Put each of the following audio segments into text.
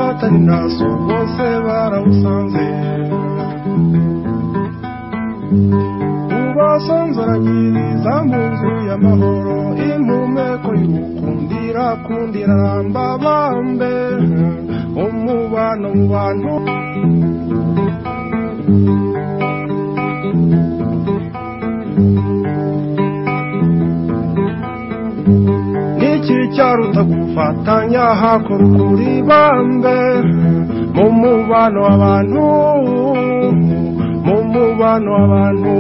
atari naso bose barawusanze ubasanzaragiriza mu nzu y'amahoro impumeko y'ukundira kundira ramba bambe umubano mu bantu iki cyaruta gufatanya hakora ukuri bambe mu mubano w'abantu mu mubano w'abantu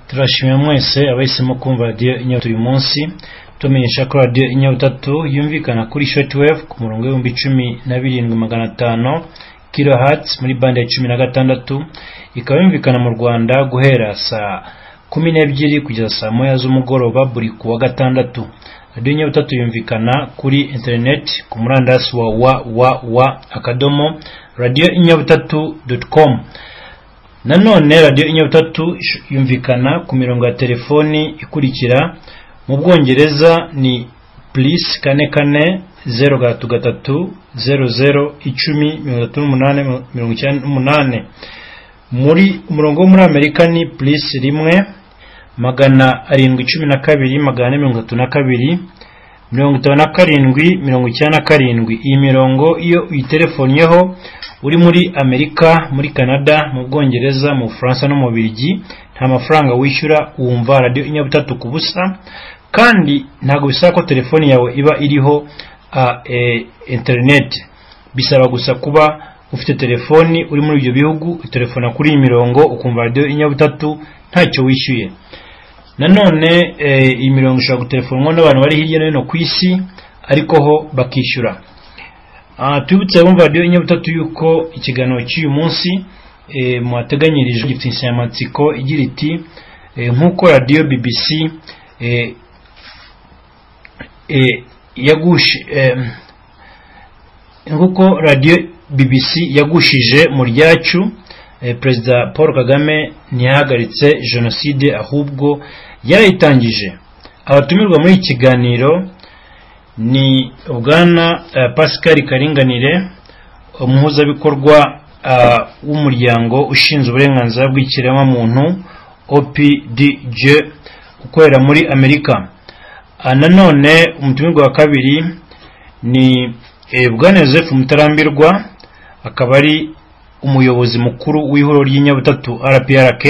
turashimira mwese abahisemo kumva radiyo inyota uyu munsi tumenyesha ko radiyo inyabutatu yumvikana kuri shortwave ku murongo w'ibihumbi cumi na birindwi magana atanu kilohertz muri bande ya cumi na gatandatu ikaba yumvikana mu rwanda guhera saa kumi n'ebyiri kugeza saa moya z'umugoroba buri ku wa gatandatu radiyo inyabutatu yumvikana kuri interineti ku murandasi wa www akadomo radiyo inyabutatu doti komu nanone radiyo inyabutatu yumvikana ku mirongo ya telefoni ikurikira mu bwongereza ni plus kane kane zeru gatatu gatatu zeru zeru icumi mirongo itatu n'umunani mirongo icyenda n'umunani muri umurongo wo muri amerika ni plus rimwe magana arindwi cumi na kabiri magana ane mirongo itatu na kabiri mirongo itanu na karindwi mirongo icyenda na karindwi iyi mirongo iyo uyitelefonnyeho uri muri amerika muri canada mu bwongereza mu bufaransa no mu birigi nta mafaranga wishyura wumva radiyo inyabutatu ku busa kandi ntabwo bisaba ko telefoni yawe iba iriho interineti bisaba gusa kuba ufite telefoni uri muri ibyo bihugu telefona kuri iyi mirongo ukumva radiyo inyabutatu ntacyo wishyuye nanone iyi mirongo ishobora gutelefonwa n'abantu bari hirya no hino ku isi ariko ho bakishyura tubibutse abumva radiyo inyabutatu y'uko ikiganiro cy'uyu munsi muhateganyirije gifite insanganyamatsiko igira iti nk'uko radiyo bbc nk'uko radiyo bbc yagushije mu ryacu perezida paul kagame ntiyahagaritse jenoside ahubwo yarayitangije abatumirwa muri iki kiganiro ni bwana pascal karinganire umuhuzabikorwa w'umuryango ushinzwe uburenganzira bw'ikiremwamuntu opdj ukorera muri amerika nanone umutumirwa wa kabiri ni bwana joseph mutarambirwa akaba ari umuyobozi mukuru w'ihuriro ry'inyabutatu rprk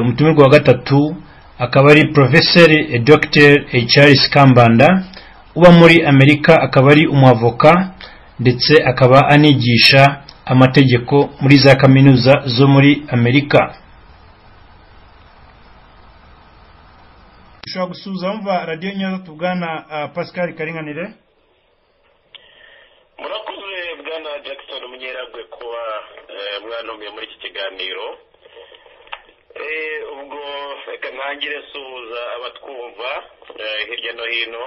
umutumirwa wa gatatu akaba ari porofeseri dr charles kambanda uba muri amerika akaba ari umwavoka ndetse akaba anigisha amategeko muri za kaminuza zo muri amerika ushobora gusubiza wumva radiyo nyazo tubwana pascal karinganire murakoze bwana jackson munyeragwe kuba mwanumiye muri iki kiganiro ubwo reka ntangire suhuza abatwumva hirya no hino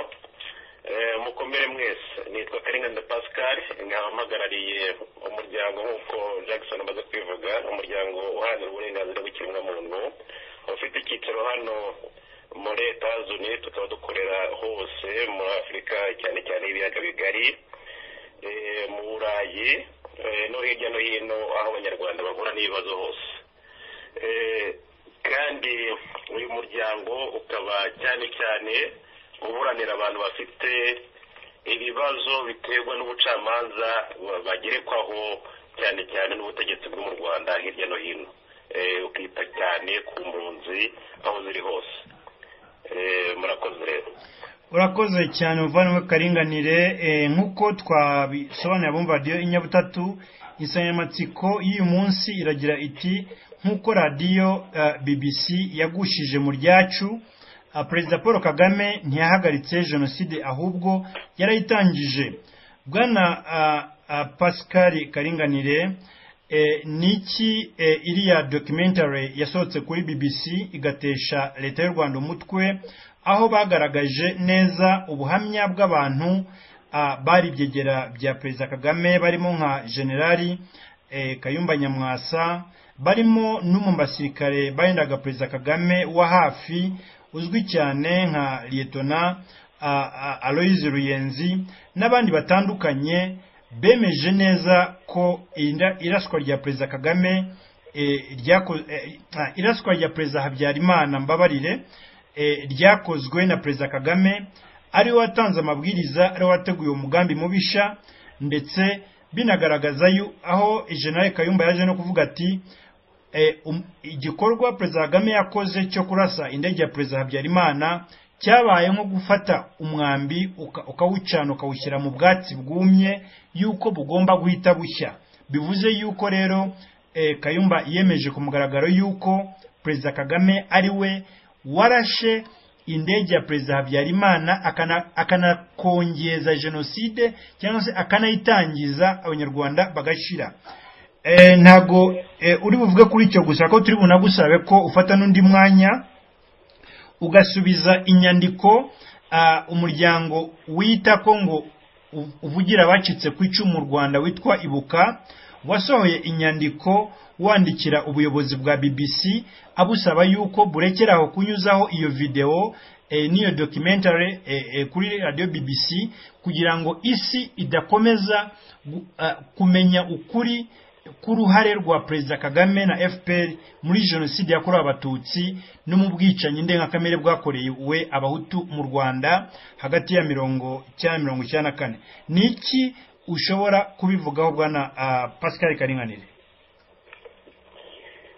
mukomere mwese nitwa karinganire pascal nk'abahagarariye umuryango nk'uko jackson amaze kwivuga umuryango uharanira uburenganzira bw'ikiremwamuntu ufite icyicaro hano muri etaje unite tukaba dukorera hose muri afurika cyane cyane ibiyaga bigari mu burayi no hirya no hino aho abanyarwanda bahura n'ibibazo hose kandi uyu muryango ukaba cyane cyane uburanira abantu bafite ibibazo biterwa n'ubucamanza bagerekwaho cyane cyane n'ubutegetsi bwo mu rwanda hirya no hino ukita cyane ku mpunzi aho ziri hose murakoze rero urakoze cyane umuvandimwe karinganire nk'uko twabisobanura abumva radiyo inyabutatu insanganyamatsiko y'uyu munsi iragira iti nk'uko radiyo bbc yagushije mu ryacu perezida paul kagame ntiyahagaritse jenoside ahubwo yarayitangije bwana pascal karinganire niki iriya documentary yasohotse kuri bbc igatesha leta y'u rwanda umutwe aho bagaragaje neza ubuhamya bw'abantu bari ibyegera bya perezida kagame barimo nka generali eh, kayumba nyamwasa barimo n'umwe mu basirikare barindaga perezida kagame wa hafi uzwi cyane nka liyetona a- a- aloyize ruyenzi n'abandi batandukanye bemeje neza ko inda- iraswa rya perezida kagame eh, ryako- eh, ah, iraswa rya perezida habyarimana mbabarire eh, ryakozwe na perezida kagame ari we watanze amabwiriza ari we wateguye umugambi mubisha ndetse binagaragaza yu- aho jenerali kayumba yaje no kuvuga ati eh, um- igikorwa perezida kagame yakoze cyo kurasa indege ya perezida habyarimana cyabaye nko gufata umwambi uka- ukawucana ukawushyira mu bwatsi bwumye yuko bugomba guhita bushya bivuze yuko rero eh, kayumba yemeje ku mugaragaro yuko perezida kagame ari we warashe indege ya perezida habyarimana akana- akanakongeza jenoside cyangwa se akanayitangiza abanyarwanda bagashira Eh, ntago eh, uri buvuge kuri icyo gusa ko turi bunagusabe ko ufata n'undi mwanya ugasubiza inyandiko ah, umuryango wita ko ngo u- uvugira abacitse ku icumu mu rwanda witwa ibuka wasohoye inyandiko wandikira ubuyobozi bwa bbc abusaba yuko burekeraho kunyuzaho iyo videwo eh, n'iyo documentary eh, eh, kuri radio bbc kugira ngo isi idakomeza gu- ah, kumenya ukuri k'uruhare rwa perezida kagame na fpr muri jenoside yakorewe abatutsi no mu bwicanyi ndengakamere bwakorewe abahutu mu rwanda hagati ya mirongo icyenda mirongo icyenda na kane ni iki ushobora kubivugaho bwana ah, pascal karinganire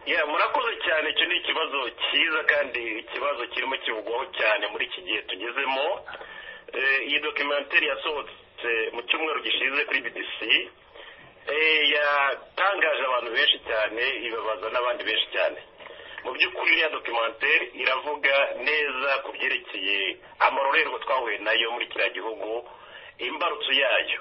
ya murakoze cyane icyo ni ikibazo cyiza kandi ikibazo kirimo kivugwaho cyane muri iki gihe tugezemo Eh, iyi dokimenteri yasohotse mu cyumweru gishize kuri bdc eh, yatangaje abantu benshi cyane ibabaza n'abandi benshi cyane mu by'ukuri iriya dokimenteri iravuga neza ku byerekeye amarorerwa twahuye nayo muri kiriya gihugu imbarutso yayo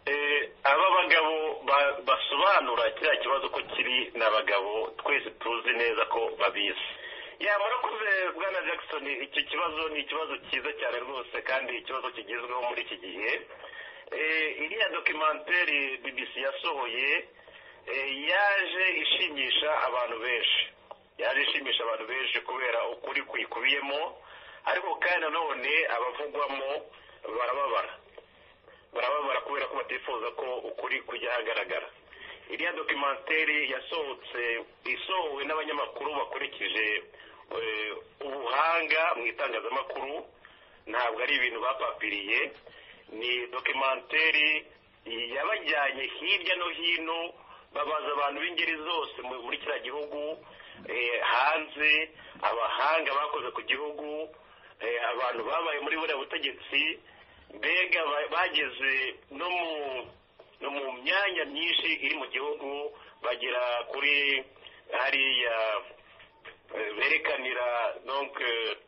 Eh, aba bagabo ba- basobanura kiriya kibazo ko kiri ni abagabo twese tuzi neza ko babizi yamara kuze bwana jackson iki kibazo ni ikibazo cyiza cyane rwose kandi ikibazo kigezweho muri iki gihe Eh, iriya dokimenteri bbc yasohoye eh, yaje ishimisha abantu benshi yaje ishimisha abantu benshi kubera ukuri kuyikubiyemo ariko kandi nanone abavugwamo barababara barababara kubera ko batifuza ko ukuri kujya ahagaragara iriya dokimenteri yasohotse isohowe n'abanyamakuru bakurikije eh, ubuhanga mu itangazamakuru ntabwo ari ibintu bapapiriye ni dokimenteri yabajyanye hirya no hino babaza abantu b'ingeri zose mu- muri kiriya gihugu eh, hanze abahanga bakoze ku gihugu eh, abantu babaye muri buriya butegetsi mbega ba- bageze no mu no mu myanya myinshi iri mu gihugu bagera kuri hariya eh, berekanira donc eh,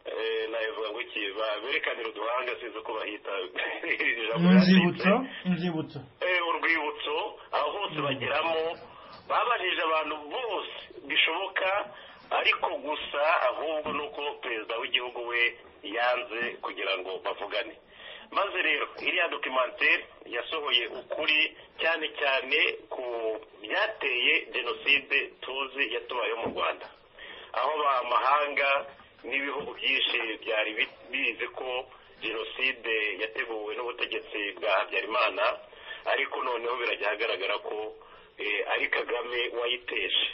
eh, nabivuga ngo iki ba- berekanira uduhanga sinzi uko bahita ijambo inzibutso yanditse. inzibutso Eh, urwibutso aho hose bageramo babajije abantu bose bishoboka ariko gusa ahubwo ni uko perezida w'igihugu we yanze kugira ngo bavugane maze rero iriya dokimenteri yasohoye ukuri cyane cyane ku byateye jenoside tuzi yatubayeho mu rwanda aho amahanga n'ibihugu byinshi byari bi- bizi ko jenoside yateguwe n'ubutegetsi bwa habyarimana ariko noneho birajya ahagaragara ko eh, ari kagame wayiteje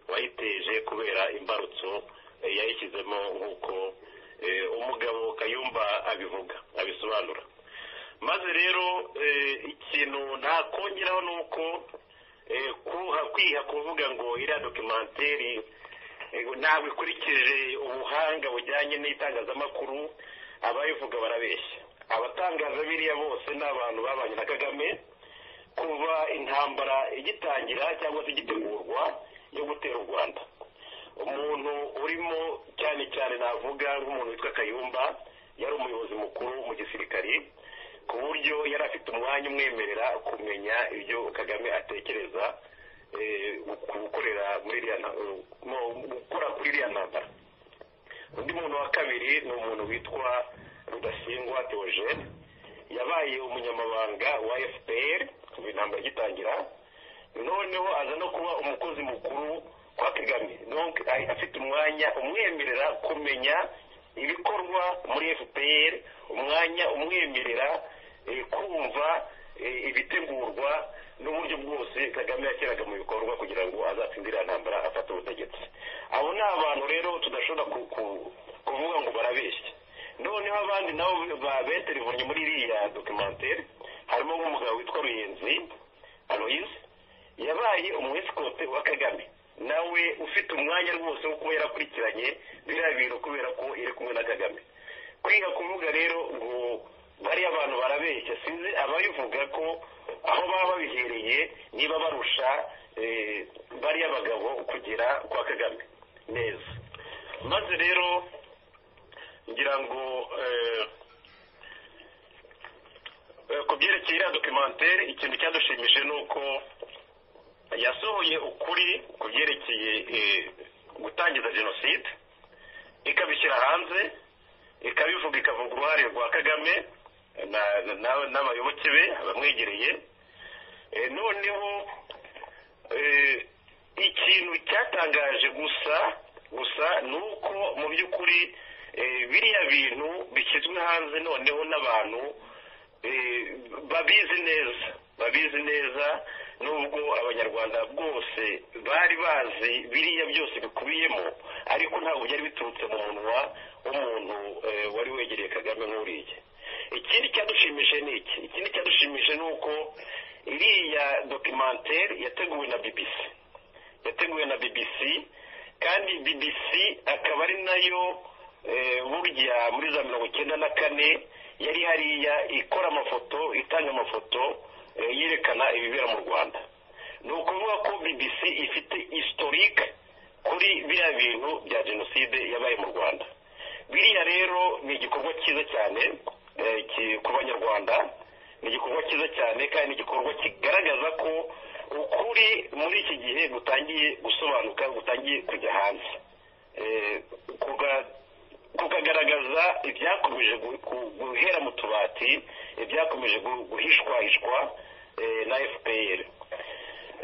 wayiteje kubera imbarutso eh, yayishyizemo nk'uko eh, umugabo kayumba abivuga abisobanura maze rero eh, ikintu nakongeraho ni uko eh, kuha- kwiha kuvuga ngo iriya dokimenteri Ego, ntabwo ikurikije ubuhanga bujyanye n'itangazamakuru abayivuga barabeshya abatangaza biriya bose ni abantu babanye na kagame kuva intambara igitangira cyangwa se igitegurwa yo gutera u rwanda umuntu urimo cyane cyane navuga nk'umuntu witwa kayumba yari umuyobozi mukuru mu gisirikari ku buryo yari afite umwanya umwemerera kumenya ibyo kagame atekereza eh, ku gukorera muri iriya nta- eh, no, gukora kuri iriya ntambara undi muntu wa kabiri ni umuntu witwa rudasingwa theogene yabaye umunyamabanga wa fpr kuva intambara igitangira noneho aza no kuba umukozi mukuru kwa kagame donc afite umwanya umwemerera kumenya ibikorwa muri fpr umwanya umwemerera eh, kumva eh, ibitegurwa n'uburyo bwose kagame yashyiraga mu bikorwa kugira ngo azatsindire intambara afate ubutegetsi abo ni abantu rero tudashobora ku- ku- kuvuga ngo barabeshya noneho abandi nabo babeterivunye muri iriya dokimantere harimo nk'umugabo witwa ruyenzi aloyize yabaye umweskote wa kagame nawe ufite umwanya rwose wo kuba yarakurikiranye biriya bintu kubera ko iri kumwe na kagame kwiga kuvuga rero ngo bariya abantu barabeshya sinzi ababivuga ko aho baba babihereye niba barusha eh, bariya bagabo kugera kwa kagame neza maze rero ngira ngo eh, eh, ku byerekeye iriya dokimantere ikintu cyadushimishije ni uko yasohoye ukuri ku byerekeye eh, gutangiza jenoside ikabishyira hanze ikabivuga ikavuga uruhare rwa kagame na- na- na- n'abayoboke be abamwegereye Eh, noneho eh, ikintu cyatangaje gusa gusa ni uko mu by'ukuri eh, biriya bintu bishyizwe hanze noneho n'abantu eh, babizi neza babizi neza nubwo abanyarwanda bwose bari bazi biriya byose bikubiyemo ariko ntabwo byari biturutse mu munwa w'umuntu eh, wari wegereye kagame nk'uriya ikindi cyadushimishije ni iki ikindi cyadushimishije ni uko iriya dokimantere yateguwe na bbc yateguwe na bbc kandi bbc akaba ari nayo eh, burya muri za mirongo icyenda na kane yari hariya ikora amafoto itanga amafoto eh, yerekana ibibera mu rwanda ni ukuvuga ko bbc ifite historique kuri biriya bintu bya jenoside yabaye mu rwanda biriya rero ni igikorwa cyiza cyane eh, ki- ku banyarwanda ni igikorwa cyiza cyane kandi ni igikorwa kigaragaza ko ukuri muri iki gihe gutangiye gusobanuka gutangiye kujya hanze Eh, kuga- kukagaragaza ibyakomeje gu- gu- guhera mu tubati ibyakomeje gu- guhishwahishwa eh, na fpr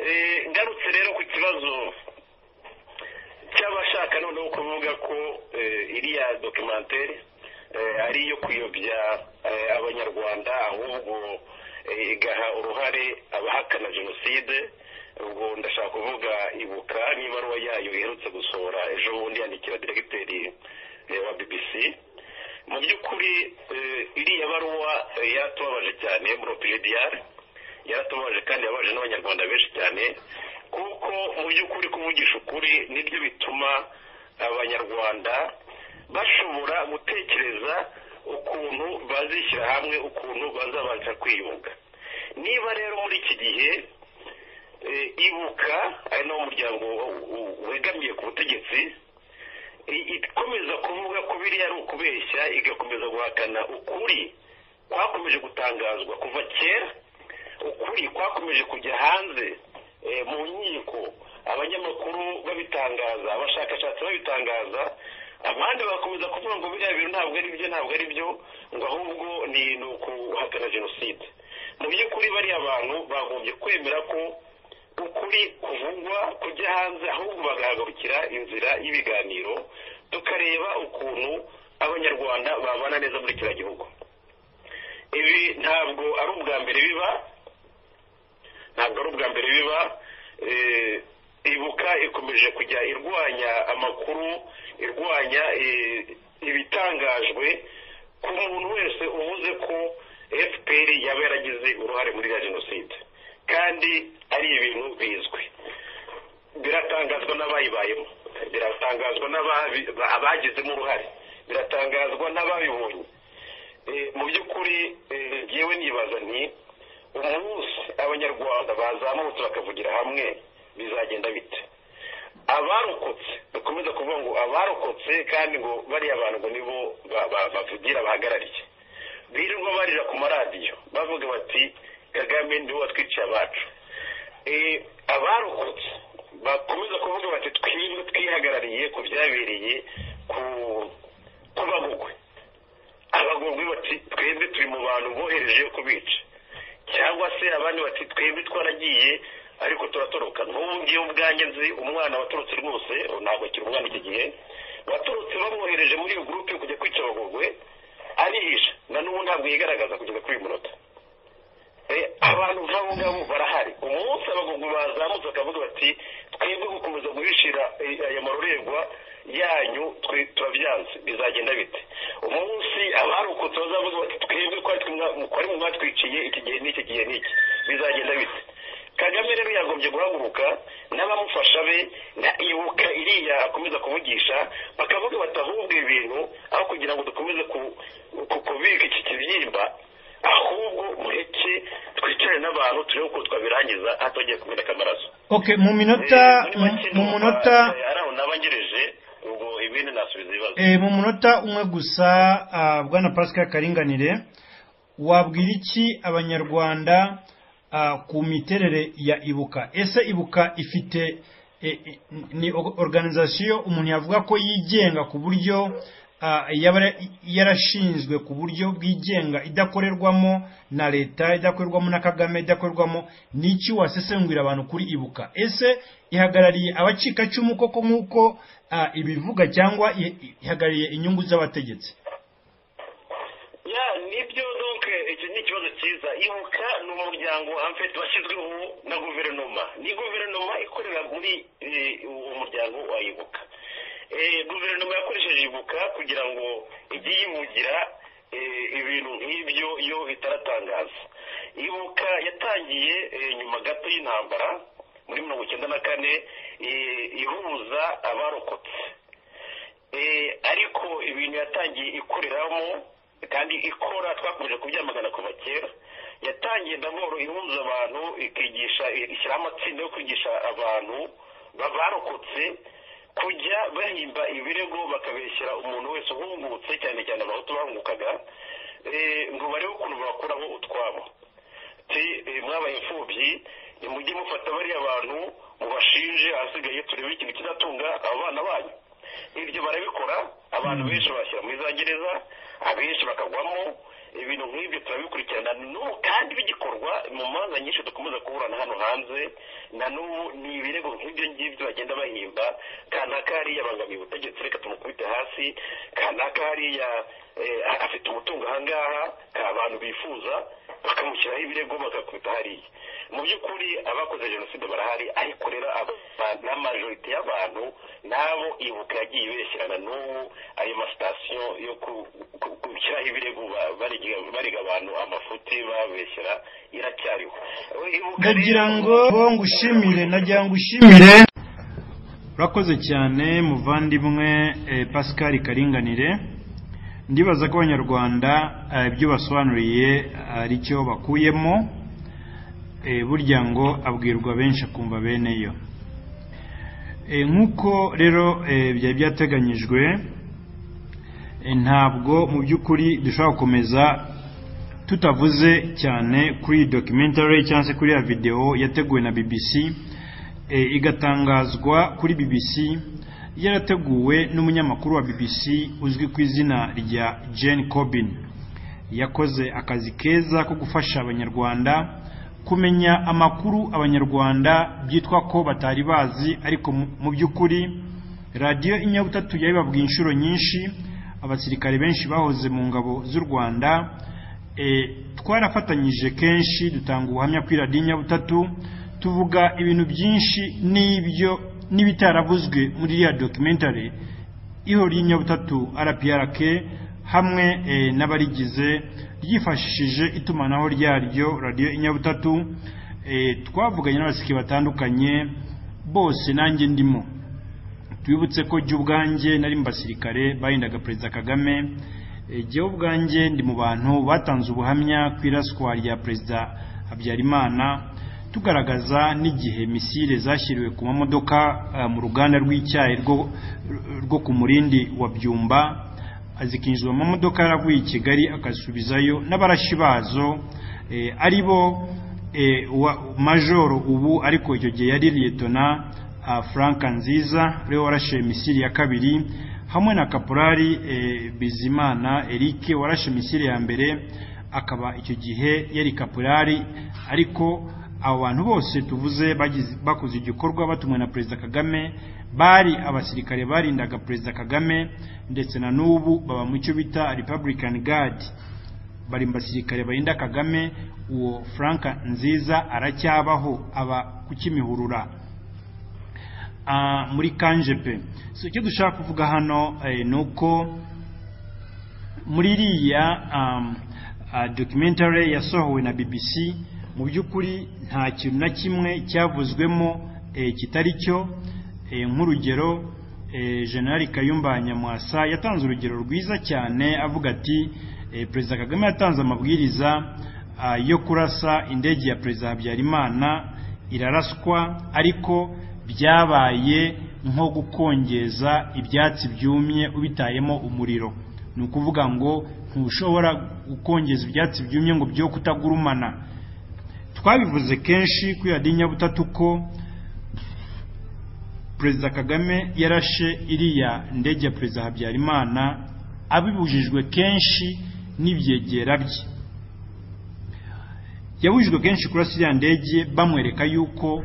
Eh, ngarutse rero ku kibazo cy'abashaka noneho kuvuga ko eh, iriya dokimantere eh, ari iyo kuyobya eh, abanyarwanda ahubwo eh, igaha uruhare abahakana jenoside ubwo ndashaka kuvuga ibuka n'ibaruwa yayo iherutse gusohora ejo bundi yandikira diregiteri eh, wa bbc mu by'ukuri eh, iriya baruwa eh, yaratubabaje cyane muropirediare yaratubabaje kandi yababaje n'abanyarwanda benshi cyane kuko mu by'ukuri kuvugisha ukuri nibyo bituma abanyarwanda bashobora gutekereza ukuntu bazishyira hamwe ukuntu bazabasha kwiyunga niba rero muri iki gihe eh, ibuka ari nawo muryango u- u- wegamiye ku butegetsi i- ikomeza kuvuga ko biriya ari ukubeshya igakomeza guhakana ukuri kwakomeje gutangazwa kuva kera ukuri kwakomeje kujya hanze eh, mu nkiko abanyamakuru babitangaza abashakashatsi babitangaza abandi bagakomeza kuvuga ngo biriya bintu ntabwo ari byo ntabwo ari byo ngo ahubwo ni ni ukuhakana jenoside mu by'ukuri bariya abantu bagombye kwemera ko ukuri kuvugwa kujya hanze ahubwo bagahagurukira inzira y'ibiganiro tukareba ukuntu abanyarwanda babana neza muri kiriya gihugu ibi ntabwo ari ubwa mbere biba ntabwo ari ubwa mbere biba eh, ibuka ikomeje kujya irwanya amakuru irwanya eh, ibitangajwe ku muntu wese uvuze ko fpr yaba yaragize uruhare muri ya jenoside kandi ari ibintu bizwi biratangazwa n'abayibayemo biratangazwa n'ababi- abagizemo uruhare biratangazwa n'ababibonye Eh, mu by'ukuri eh, ngewe nibaza nti umunsi abanyarwanda bazamutse bakavugira hamwe bizagenda bite abarokotse dukomeza kuvuga ngo abarokotse kandi ngo bariya bantu ngo nibo ba- ba- bavugira bahagarariye birirwa barira ku maradiyo bavuga bati kagame niwe watwiciye abacu Eh, abarokotse bakomeza kuvuga bati twebwe twihagarariye ku byabereye ku ku bagugwe abagororwa bati twebwe turi mu bantu bohereje kubica cyangwa se abandi bati twebwe twaragiye ariko turatoroka nk'ubu ngiye ubwanjye nzi umwana waturutse rwose ntabwo akiri umwana iki gihe waturutse bamwohereje muri iyo gurupe kujya kwica abagogwe arihisha na n'ubu ntabwo yigaragaza kugeza kuri uyu munota abantu nk'abo ngabo barahari umunsi abagogwe bazamutse bakavuga bati twebwe gukomeza guhishira aya maruregwa yanyu turabyanze bizagenda bite umunsi abarokotse bazavuga bati twebwe twari mu mwatwiciye iki gihe n'iki gihe n'iki bizagenda bite kagame rero yagombye guhaguruka n'abamufasha be ibuka iriya akomeza kuvugisha bakavuga batahubwe ibintu aho kugira ngo dukomeze kubika iki kibyimba ahubwo mureke twicare n'abantu turebe uko twabirangiza hatongeye kumeneka amaraso mu minota mu munota nabangereje ubwo ibindi nasubiza ibibazo mu munota umwe gusa bwana pascal karinganire wabwira iki abanyarwanda ku miterere ya ibuka ese ibuka ifite ni organizasiyo umuntu yavuga ko yigenga ku buryo yarashinzwe ku buryo bwigenga idakorerwamo na leta idakorerwamo na kagame idakorerwamo n'iki wasesengurira abantu kuri ibuka ese ihagarariye abacikacumu koko nk'uko ibivuga cyangwa ihagarariye inyungu z'abategetsi nibyo donke iki ni ikibazo cyiza ibuka ni umuryango amfete washyizweho na guverinoma ni guverinoma ikorera muri uwo muryango wa ibuka guverinoma yakoresheje ibuka kugira ngo ijye yibugira ibintu nk'ibyo iyo itaratangaza ibuka yatangiye nyuma gato y'intambara muri mirongo icyenda na kane ihuza abarokotse ariko ibintu yatangiye ikoreramo kandi ikora twakomeje kubyamagana kuva kera yatangiye ndaboro ihuza abantu ikigisha ishyiraho amatsinda yo kwigisha abantu barokotse kujya bahimba ibirego bakabeshyira umuntu wese uhungutse cyane cyane abahutu bahungukaga ngo barebe ukuntu bakuraho utwabo mwabaye imfubyi mujye mufata bariya bantu mubashinje ahasigaye turebe ikintu kidatunga abo bana banyu ibyo barabikora abantu benshi bashyira muri za gereza abenshi bakagwamo ibintu nk'ibyo turabikurikirana n'ubu kandi bigikorwa mu manza nyinshi dukomeza kuburana hano hanze na n'ubu ni ibirego nk'ibyo ngibyo bagenda bahimba kanaka hariya abangamiye ubutegetsi reka tumukubite hasi kanaka hariya afite umutungo ahangaha abantu bifuza bakamushyiraho ibirego bagakubita hariya mu by'ukuri abakoze jenoside barahari ariko rero na majorite y'abantu nabo ibuka yagiye ibeshyirana n'ubu ayo masitasiyo yo gushyiraho ibirego bariga abantu amafuti babeshyira iracyariho ndagira ngo ngushimire nagira ngo ushimire urakoze cyane muvandimwe pascal karinganire ndibaza ko abanyarwanda ibyo basobanuriye ari cyo bakuyemo burya ngo abwirwa benshi akumva beneyo nk'uko rero byari byateganyijwe ntabwo mu by'ukuri dushobora gukomeza tutavuze cyane kuri iyi documentary cyangwa se kuri ya videwo yateguwe na bbc igatangazwa kuri bbc yarateguwe n'umunyamakuru wa bbc uzwi ku izina rya jane Corbin yakoze akazi keza ko gufasha abanyarwanda kumenya amakuru abanyarwanda byitwa ko batari bazi ariko mu by'ukuri radiyo inyabutatu yabibabwiye inshuro nyinshi abasirikare benshi bahoze mu ngabo z'u rwanda twarafatanyije kenshi dutanga ubuhamya kuri radiyo inyabutatu tuvuga ibintu byinshi n'ibyo n'ibitaravuzwe muri iriya documentary ihora y'inyabutatu rprk hamwe n'abarigize ryifashishije itumanaho ryaryo radiyo inyabutatu twavuganye n'abasiki batandukanye bose nanjye ndimo twibutse ko jya ubwanjye nari mu basirikare bahindaga perezida kagame jya ubwanjye ndi mu bantu batanze ubuhamya ku iraswa rya perezida habyarimana tugaragaza n'igihe misile zashyiriwe ku mamodoka mu ruganda rw'icyayi rwo ku murindi wa byumba zikinjizwa mu mamodoka yaravuye i kigali akasubizayo n'abarashi bazo ari bo majoro ubu ariko icyo gihe yari liyetona frank nziza rero warashe misile ya kabiri hamwe na kaporari bizimana eric warashe misile ya mbere akaba icyo gihe yari kapurari ariko abo bantu bose tuvuze bagize- bakoze igikorwa batumwe na perezida kagame bari abasirikare barindaga perezida kagame ndetse na n'ubu baba mu cyo bita republican guard bari mu basirikare barinda kagame uwo frank nziza aracyabaho aba ku kimihurura Ah, muri kanje pe so icyo dushaka kuvuga hano eh, ni uko muri iriya um, ah, documentary yasohowe na BBC mu by'ukuri nta kintu na kimwe cyavuzwemo eh, kitari cyo eh, nk'urugero eh, General Kayumba Nyamwasa yatanze urugero rwiza cyane avuga ati eh, Perezida Kagame yatanze amabwiriza ah, yo kurasa indege ya Perezida Habyarimana iraraswa ariko byabaye nko gukongeza ibyatsi byumye ubitayemo umuriro ni ukuvuga ngo ntushobora gukongeza ibyatsi byumye ngo byo kutagurumana twabivuze kenshi kuri radiyo nyabutatu ko perezida kagame yarashe iriya ndege ya perezida habyarimana abibujijwe kenshi n'ibyegera bye yabujijwe kenshi kurasa iriya ndege bamwereka yuko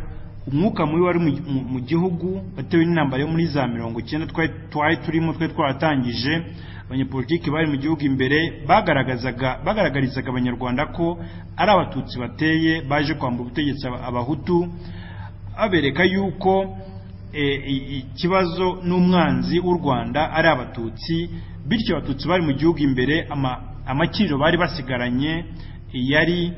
umwuka mubi wari mu- mu- mu gihugu watewe n'intambara yo muri za mirongo icyenda twari twari turimo twari twaratangije abanyepolitiki bari mu gihugu imbere bagaragazaga bagaragarizaga abanyarwanda ko ari abatutsi bateye baje kwambura ubutegetsi aba- abahutu abereka yuko e, i- ikibazo n'umwanzi w'u rwanda ari abatutsi bityo abatutsi bari mu gihugu imbere ama- amakiriro bari basigaranye yari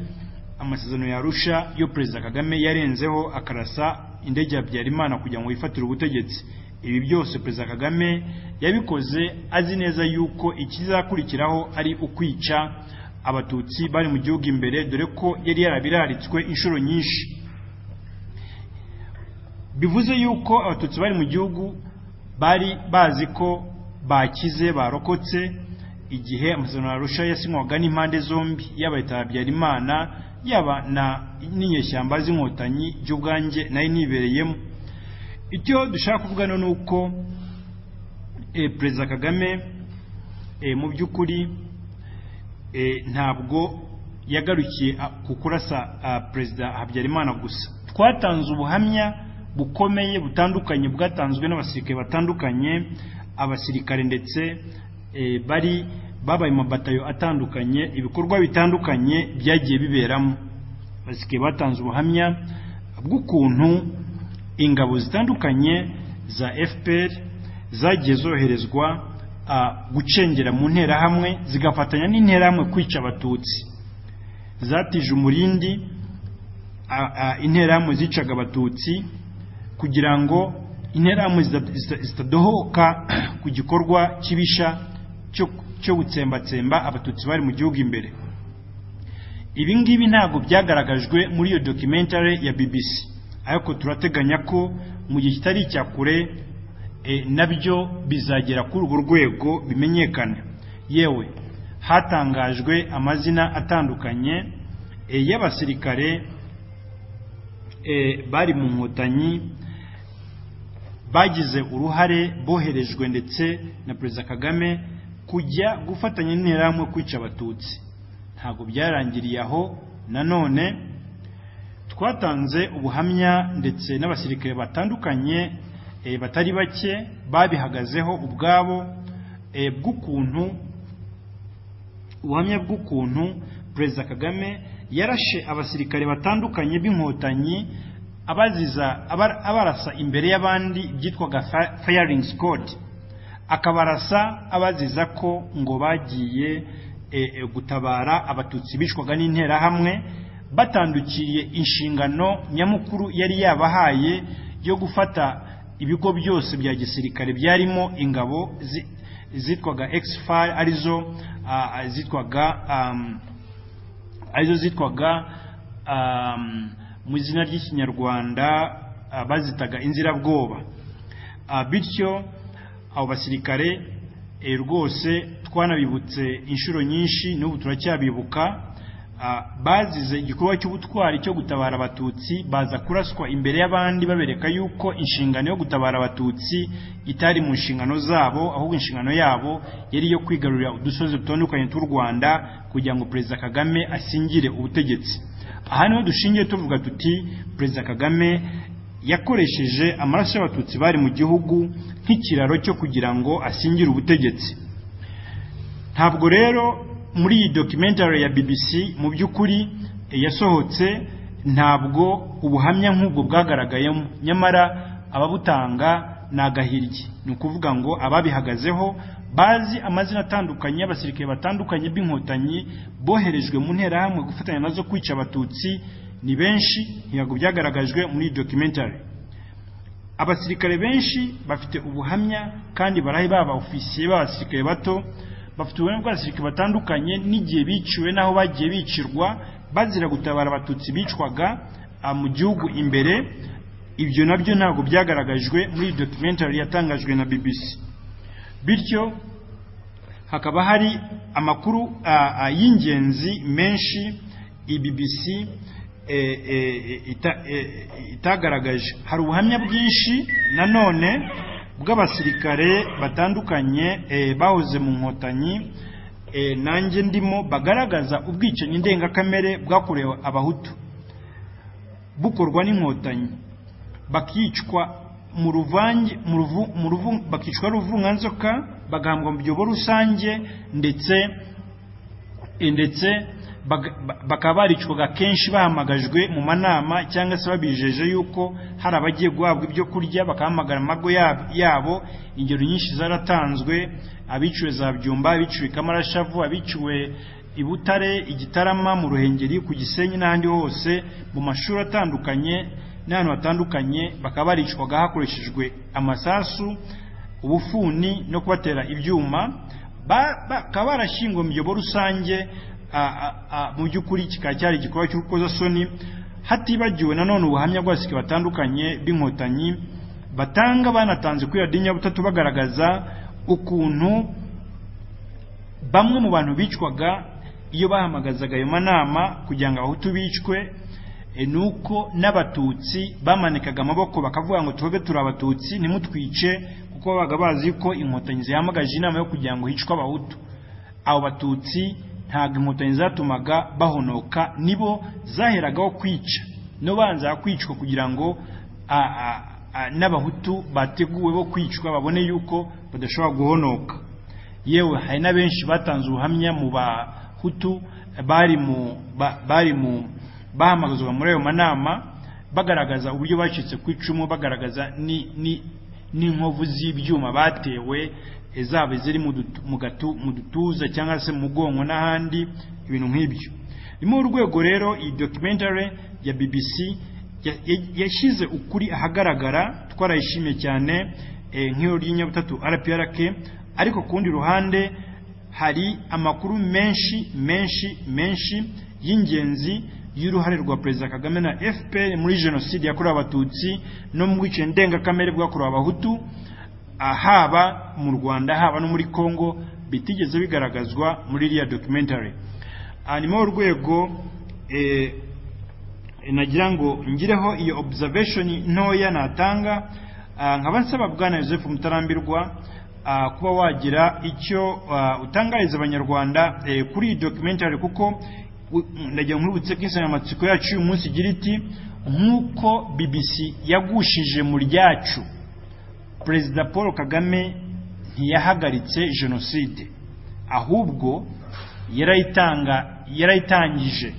amasezerano ya Arusha yo Perezida Kagame yarenzeho akarasa indege ya Habyarimana kugira ngo yifatire ubutegetsi ibi byose Perezida Kagame yabikoze azi neza yuko ikizakurikiraho ari ukwica abatutsi bari mu gihugu imbere dore ko yari yarabiraritswe inshuro nyinshi bivuze yuko abatutsi bari mu gihugu bari bazi ko bakize barokotse igihe amasezerano ya Arusha yasinywaga n'impande zombi yaba leta ya Habyarimana yaba na n'inyeshyamba z'inkotanyi by'ubwanjye nari nibereyemo icyo dushaka kuvuga no ni uko eh, perezida Kagame eh, mu by'ukuri eh, ntabwo yagarukiye ah, ku kurasa ah, perezida habyarimana gusa twatanze ubuhamya bukomeye butandukanye bwatanzwe n'abasirikare batandukanye abasirikare ndetse eh, bari babaye mu mabatayo atandukanye ibikorwa bitandukanye byagiye biberamo abasirikare batanze ubuhamya bw'ukuntu ingabo zitandukanye za fpr zagiye zoherezwa ah, gucengera mu nterahamwe zigafatanya n'interahamwe kwica abatutsi zatije umurindi a- a- interahamwe zicaga abatutsi kugira ngo interahamwe zita- zita- zitadohoka ku gikorwa kibisha cyo- cyo gutsembatsemba abatutsi bari mu gihugu imbere ibi ngibi ntabwo byagaragajwe muri iyo documentary ya BBC ariko turateganya ko mu gihe kitari icya kure e, nabyo bizagera kuri urwo rwego bimenyekane yewe hatangajwe amazina atandukanye e, y'abasirikare e, bari mu nkotanyi bagize uruhare boherejwe ndetse na perezida kagame kujya gufatanya n'interahamwe kwica abatutsi ntabwo byarangiriye aho nanone twatanze ubuhamya ndetse n'abasirikare batandukanye e, batari bake babihagazeho ubwabo e, bw'ukuntu ubuhamya bw'ukuntu perezida kagame yarashe abasirikare batandukanye b'inkotanyi abaziza abar- abarasa imbere y'abandi byitwaga fa- firing squad akabarasa abaziza ko ngo bagiye e, e, gutabara abatutsi bicwaga n'interahamwe batandukiriye inshingano nyamukuru yari yabahaye yo gufata ibigo byose bya gisirikare byarimo ingabo zi- zitwaga X5 arizo ah, ah, zitwaga um, arizo zitwaga um, mu izina ry'ikinyarwanda ah, bazitaga inzirabwoba Ah, bityo abo basirikare eh, rwose twanabibutse inshuro nyinshi n'ubu turacyabibuka ah, bazize igikorwa cy'ubutwari cyo gutabara abatutsi baza kuraswa imbere y'abandi babereka yuko inshingano yo gutabara abatutsi itari mu nshingano zabo ahubwo inshingano yabo yari iyo kwigarurira udusozi dutandukanye tw'u rwanda kugira ngo perezida kagame asingire ubutegetsi aha niho dushingiye tuvuga tuti perezida kagame yakoresheje amaraso y'abatutsi bari mu gihugu nk'ikiraro cyo kugira ngo asingire ubutegetsi ntabwo rero muri iyi documentary ya bbc mu by'ukuri eh, yasohotse ntabwo ubuhamya nk'ubwo bwagaragayemo nyamara ababutanga ni agahirye ni ukuvuga ngo ababihagazeho bazi amazina atandukanye y'abasirikare batandukanye b'inkotanyi boherejwe mu nterahamwe gufatanya nazo kwica abatutsi ni benshi ntabwo byagaragajwe muri iyi documentary abasirikare benshi bafite ubuhamya kandi barahe baba ofisiye b'abasirikare bato bafite ubuhamya bw'abasirikare batandukanye n'igihe biciwe n'aho bagiye bicirwa bazira gutabara abatutsi bicwaga ah, mu gihugu imbere ibyo nabyo ntabwo byagaragajwe muri iyi documentary yatangajwe na bbc bityo hakaba hari amakuru ah, ah, y'ingenzi menshi iyi bbc eh, eh, ita- eh, itagaragaje hari ubuhamya bwinshi nanone bw'abasirikare batandukanye eh, bahoze mu nkotanyi eh, nanjye ndimo bagaragaza ubwicanyi ndengakamere bwakorewe abahutu bukorwa n'inkotanyi bakicwa mu ruvange mu ruvu, mu ruvu, bakicwa ruvunganzoka bagahambwa mu byobo rusange ndetse E, ndetse baga- ba- bakaba baricwaga kenshi bahamagajwe mu manama cyangwa se babijeje yuko hari abagiye guhabwa ibyo kurya bakahamagara amago yab- yabo ingero nyinshi zaratanzwe abiciwe za byumba abiciwe i kamarashavu abiciwe i butare i gitarama mu ruhengeri ku gisenyi n'ahandi hose mu mashuri atandukanye n'ahantu hatandukanye bakaba baricwaga hakoreshejwe amasasu ubufuni no kubatera ibyuma Ba- bakaba barashyinguwe mu byobo rusange a- a- a- mu by'ukuri kikaba cyari igikorwa cy'urukozasoni hatibagiwe nanone ubuhamya bw'abasirikare batandukanye b'inkotanyi batanga banatanze kuri radiyo nyabutatu bagaragaza ukuntu bamwe mu bantu bicwaga iyo bahamagazaga ayo manama kugira ngo abahutu bicwe e, ni uko n'abatutsi bamanikaga amaboko bakavuga ngo tuve turi abatutsi ntimutwice kuko babaga bazi ko inkotanyi zihamagaje inama yo kugira ngo hicwe abahutu abo batutsi ntabwo inkotanyi zatumaga bahonoka nibo zaheragaho kwica no banza kwicwa kugira ngo a- a- a- n'abahutu bateguwe bo kwicwa babone yuko badashobora guhonoka yewe hari na benshi batanze ubuhamya mu bahutu bari mu ba- bari mu bahamagazwa muri ayo manama bagaragaza uburyo bacitse ku icumu bagaragaza ni- ni- n'inkovu z'ibyuma batewe eh, zaba ziri mu dutu- mu gatu- mu dutuza cyangwa se mu mugongo n'ahandi ibintu nk'ibyo ni muri uru rwego rero iyi documentary ya bbc ya- ya- yashyize ukuri ahagaragara twarayishimiye cyane eh, nk'iyo ry'inyabutatu rprk ariko ku rundi ruhande hari amakuru menshi menshi menshi y'ingenzi y'uruhare rwa perezida kagame na fpr muri jenoside yakorewe abatutsi no mu bwicanyi ndengakamere bwakorewe abahutu haba mu rwanda haba no muri congo bitigeze bigaragazwa muri iriya documentary hanyuma urwego eh, nagira ngo ngireho iyo observation ntoya natanga ah, nkaba nsaba bwana Joseph Mutarambirwa ah, kuba wagira icyo ah, utangariza abanyarwanda eh, kuri iyi documentary kuko u- ndagira ngo nkwibutse ko insanganyamatsiko yacu uyu munsi igira iti nk'uko BBC yagushije mu ryacu perezida paul kagame ntiyahagaritse jenoside ahubwo yarayitanga yarayitangije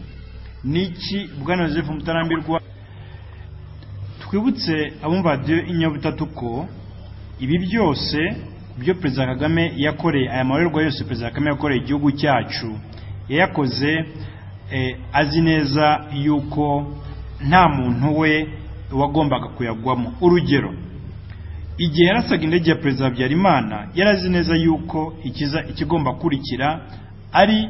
niki bwana joseph mutarambirwa twibutse abumva radiyo inyabutatu ko ibi byose byo perezida kagame yakoreye aya marorerwa yose perezida kagame yakoreye igihugu cyacu yayakoze eh, azi neza yuko nta muntu we wagombaga kuyagwamo urugero igihe yarasaga indege ya perezida habyarimana yari azi neza yuko ikiza ikigomba kurikira ari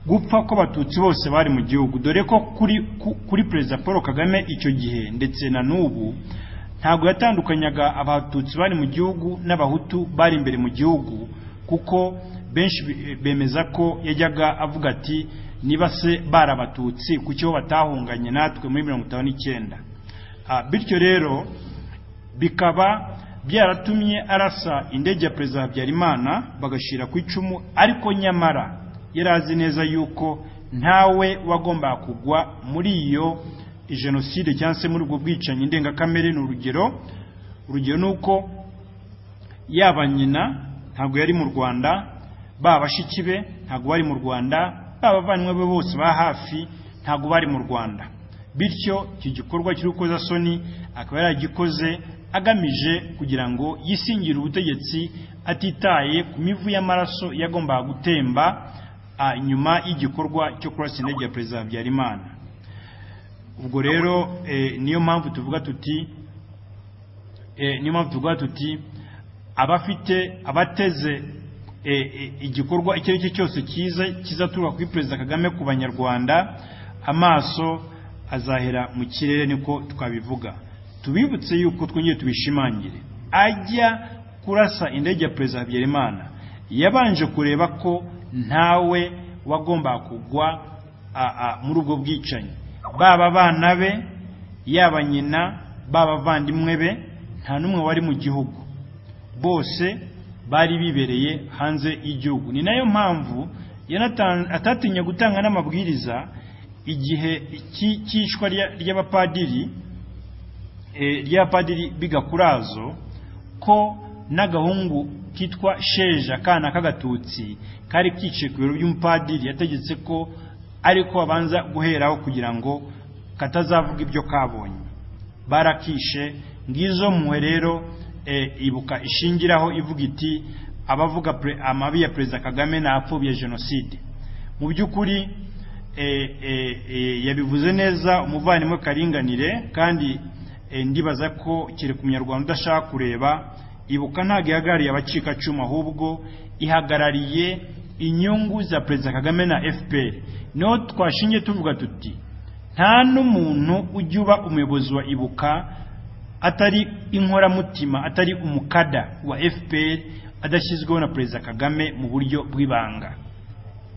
gupfa kw'abatutsi bose bari mu gihugu dore ko kuri ku- kuri perezida paul kagame icyo gihe ndetse na n'ubu ntabwo yatandukanyaga abatutsi bari mu gihugu n'abahutu bari imbere mu gihugu kuko benshi be- bemeza ko yajyaga avuga ati niba se bari abatutsi ku cyo batahunganye natwe muri mirongo itanu n'icyenda bityo rero bikaba byaratumye arasa indege ya perezida habyarimana bagashyira ku icumu ariko nyamara yari azi neza yuko ntawe wagombaga kugwa muri iyo jenoside cyangwa se muri ubwo bwicanyi ndengakamere ni urugero urugero ni uko yaba nyina ntabwo yari mu rwanda ba bashiki be ntabwo bari mu rwanda ba bavanywe be bose ba hafi ntabwo bari mu rwanda bityo iki gikorwa cy'urukozasoni akaba yaragikoze agamije kugira ngo yisingire ubutegetsi atitaye ku mivu y'amaraso yagombaga gutemba nyuma y'igikorwa cyo kurasa indege ya perezida habyarimana ubwo rero niyo mpamvu tuvuga tuti niyo mpamvu tuvuga tuti abafite abateze igikorwa icyo ari cyo cyose cyiza kizaturuka kuri perezida kagame ku banyarwanda amaso azahera mu kirere niko twabivuga tubibutse yuko twongeye tubishimangire ajya kurasa indege ya perezida habyarimana yabanje kureba ko ntawe wagombaga kugwa muri ubwo bwicanyi baba abana be yaba nyina baba abavandimwe be nta n'umwe wari mu gihugu bose bari bibereye hanze y'igihugu ni nayo mpamvu atatinya gutanga n'amabwiriza igihe cy'ishwa ry'abapadiri ry'abapadiri bigakurazo ko n'agahungu kitwa sheja akana k'agatutsi kari kiciye ku biro by'umupadiri yategetse ko ariko babanza guheraho kugira ngo katazavuga ibyo kabonye barakishe ngizo mpuwe rero ibuka ishingiraho ivuga iti abavuga amabi ya perezida kagame ni apfobye jenoside mu by'ukuri yabivuze neza umuvandimwe karinganire kandi ndibaza ko kereka umunyarwanda udashaka kureba ibuka ntabwo ihagarariye abacikacumu ahubwo ihagarariye inyungu za perezida kagame na fpr niho twashingiye tuvuga tuti nta n'umuntu ujya uba umuyobozi wa ibuka atari inkoramutima atari umukada wa fpr adashyizweho na perezida kagame mu buryo bw'ibanga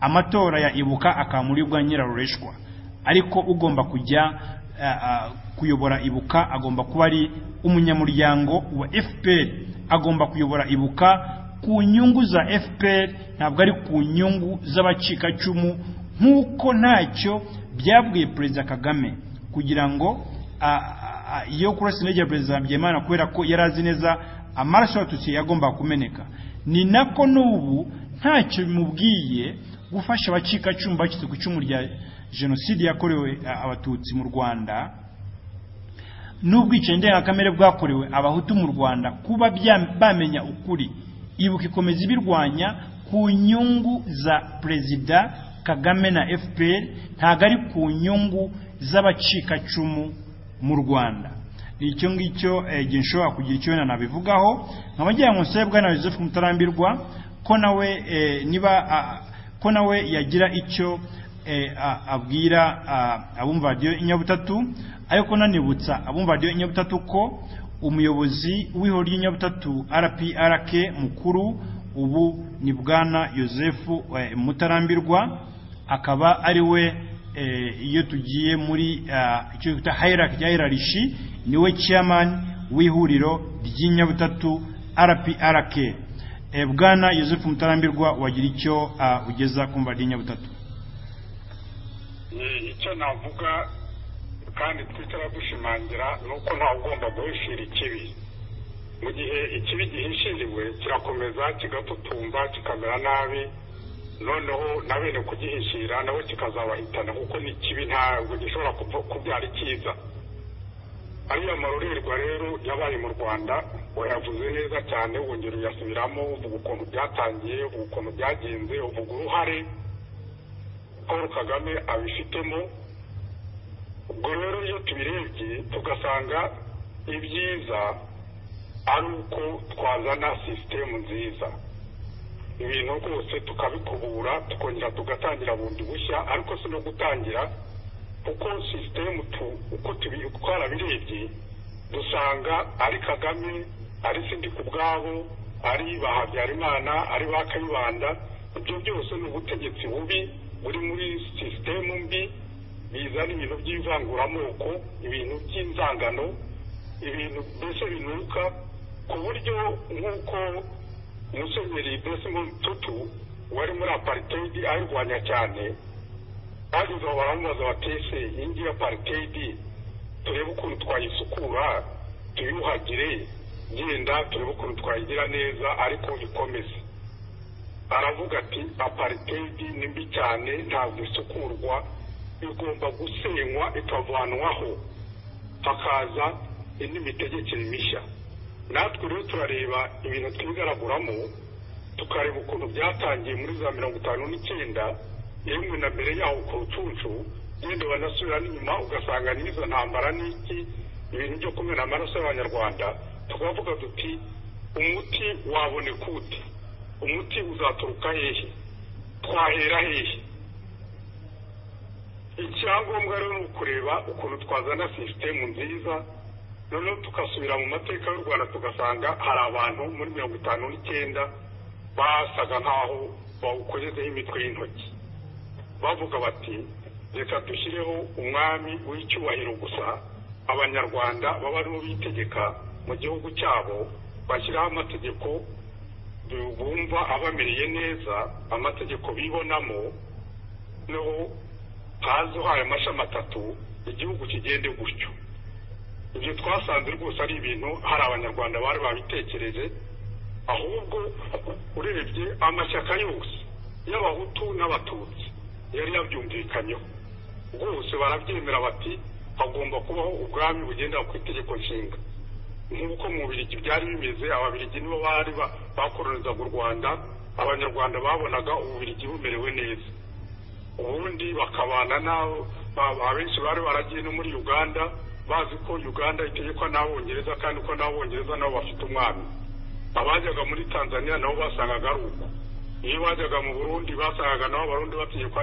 amatora ya ibuka akaba muri bwa nyirarureshwa ariko ugomba kujya kuyobora ibuka agomba kuba ari umunyamuryango wa fpr agomba kuyobora ibuka ku nyungu za fpr ntabwo ari ku nyungu z'abacikacumu nk'uko ntacyo byabwiye perezida kagame kugira ngo iyo kurasa indege ya perezida byemana kubera ko yari azi neza amaraso y'abatutsi yagombaga kumeneka ni nako n'ubu ntacyo bimubwiye gufasha abacikacumu bacitse ku icumu rya jenoside yakorewe abatutsi mu rwanda n'ubwicanyi ndengakamere bwakorewe abahutu mu rwanda kuba bamenya ukuri ibuka ikomeza ibirwanya ku nyungu za perezida kagame na fpr ntabwo ari ku nyungu z'abacikacumu mu rwanda ni icyo ngicyo igihe nshobora kugira icyo wenda nabivugaho nkaba ngira ngo nsabe bwana joseph mutarambirwa ko nawe niba ko nawe yagira icyo abwira abumva radiyo inyabutatu ariko nanibutsa abumva radiyo inyabutatu ko umuyobozi w'ihoro ry'inyabutatu rprk mukuru ubu ni bwana joseph mutarambirwa akaba ari we iyo tugiye muri icyo twita hayiraki cya hayirarishi niwe ciyamani w'ihuriro ry'inyabutatu rprk bwana joseph mutarambirwa wagira icyo ugeza ku mva ry'inyabutatu icyo navuga kandi twicara dushimangira ni uko ntawe ugomba guhishira ikibi mu gihe ikibi gihishiriwe kirakomeza kigatutumba kikamera nabi noneho na bene kugihishira nabo kikazabahitana kuko ni kibi ntabwo gishobora kubyara icyiza ariya marorerwa rero yabaye mu rwanda wayavuze neza cyane wongera uyasubiramo uvuga ukuntu byatangiye uvuga ukuntu byagenze uvuga uruhare paul kagame abifitemo ubwo rero iyo tubirebye tugasanga ibyiza ari uko twazana sisitemu nziza ibintu rwose tukabikubura tukongera tugatangira bundi bushya ariko si no gutangira kuko sisitemu uko twarabirebye dusanga ari kagame ari sindika ubwabo ari ba habyarimana ari ba kayibanda ibyo byose ni ubutegetsi bubi buri muri sisitemu mbi bizana ibintu by'ivanguramoko ibintu by'inzangano ibintu mbese binuka ku buryo nk'uko umusenyeri desmond tutu wari muri aparitedi ayirwanya cyane bageze aho baramubaza bati ese iyi ngiyi aparitedi turebe ukuntu twayisukura tuyuhagire genda turebe ukuntu twayigira neza ariko ikomeze aravuga ati aparitedi ni mbi cyane ntabwo isukurwa igomba gusenywa ikavanwaho hakaza indi mitegekere mishya natwe rero turareba ibintu twigaraguramo tukareba ukuntu byatangiye muri za mirongo itanu n'icyenda yewe na mbere yaho ku rucunshu genda banasubira n'inyuma ugasanga n'izo ntambara n'iki ibintu byo kumena amaraso y'abanyarwanda tukavuga duti umuti waboneka ute umuti uzaturuka hehe twahera hehe icyangombwa rero ni ukureba ukuntu twazana sisitemu nziza noneho tugasubira mu mateka y'u rwanda tugasanga hari abantu muri mirongo itanu n'icyenda basaga nk'aho bawukozeho imitwe y'intoki bavuga bati reka dushyireho umwami w'icyubahiro gusa abanyarwanda baba aribo bitegeka mu gihugu cyabo bashyiraho amategeko bumva abamereye neza amategeko bibonamo noneho haza uhaye amashami atatu igihugu kigende gutyo ibyo twasanze rwose ari ibintu hari abanyarwanda bari babitekereje ahubwo urebye amashyaka yose y'abahutu n'abatutsi yari yabyumvikanyeho rwose barabyemera bati hagomba kubaho ubwami bugenda ku itegeko nshinga nk'uko mu birigi byari bimeze ababirigi nibo bari bakoronizaga u rwanda abanyarwanda babonaga ububirigi bumerewe neza ubundi bakabana n'abo abenshi bari baragiye no muri uganda bazi ko uganda itegekwa n'abongereza kandi ko n'abongereza nabo bafite umwami abajyaga muri tanzania nabo basangaga ari uko iyo bajyaga mu burundi basangaga nabo abarundi bategekwa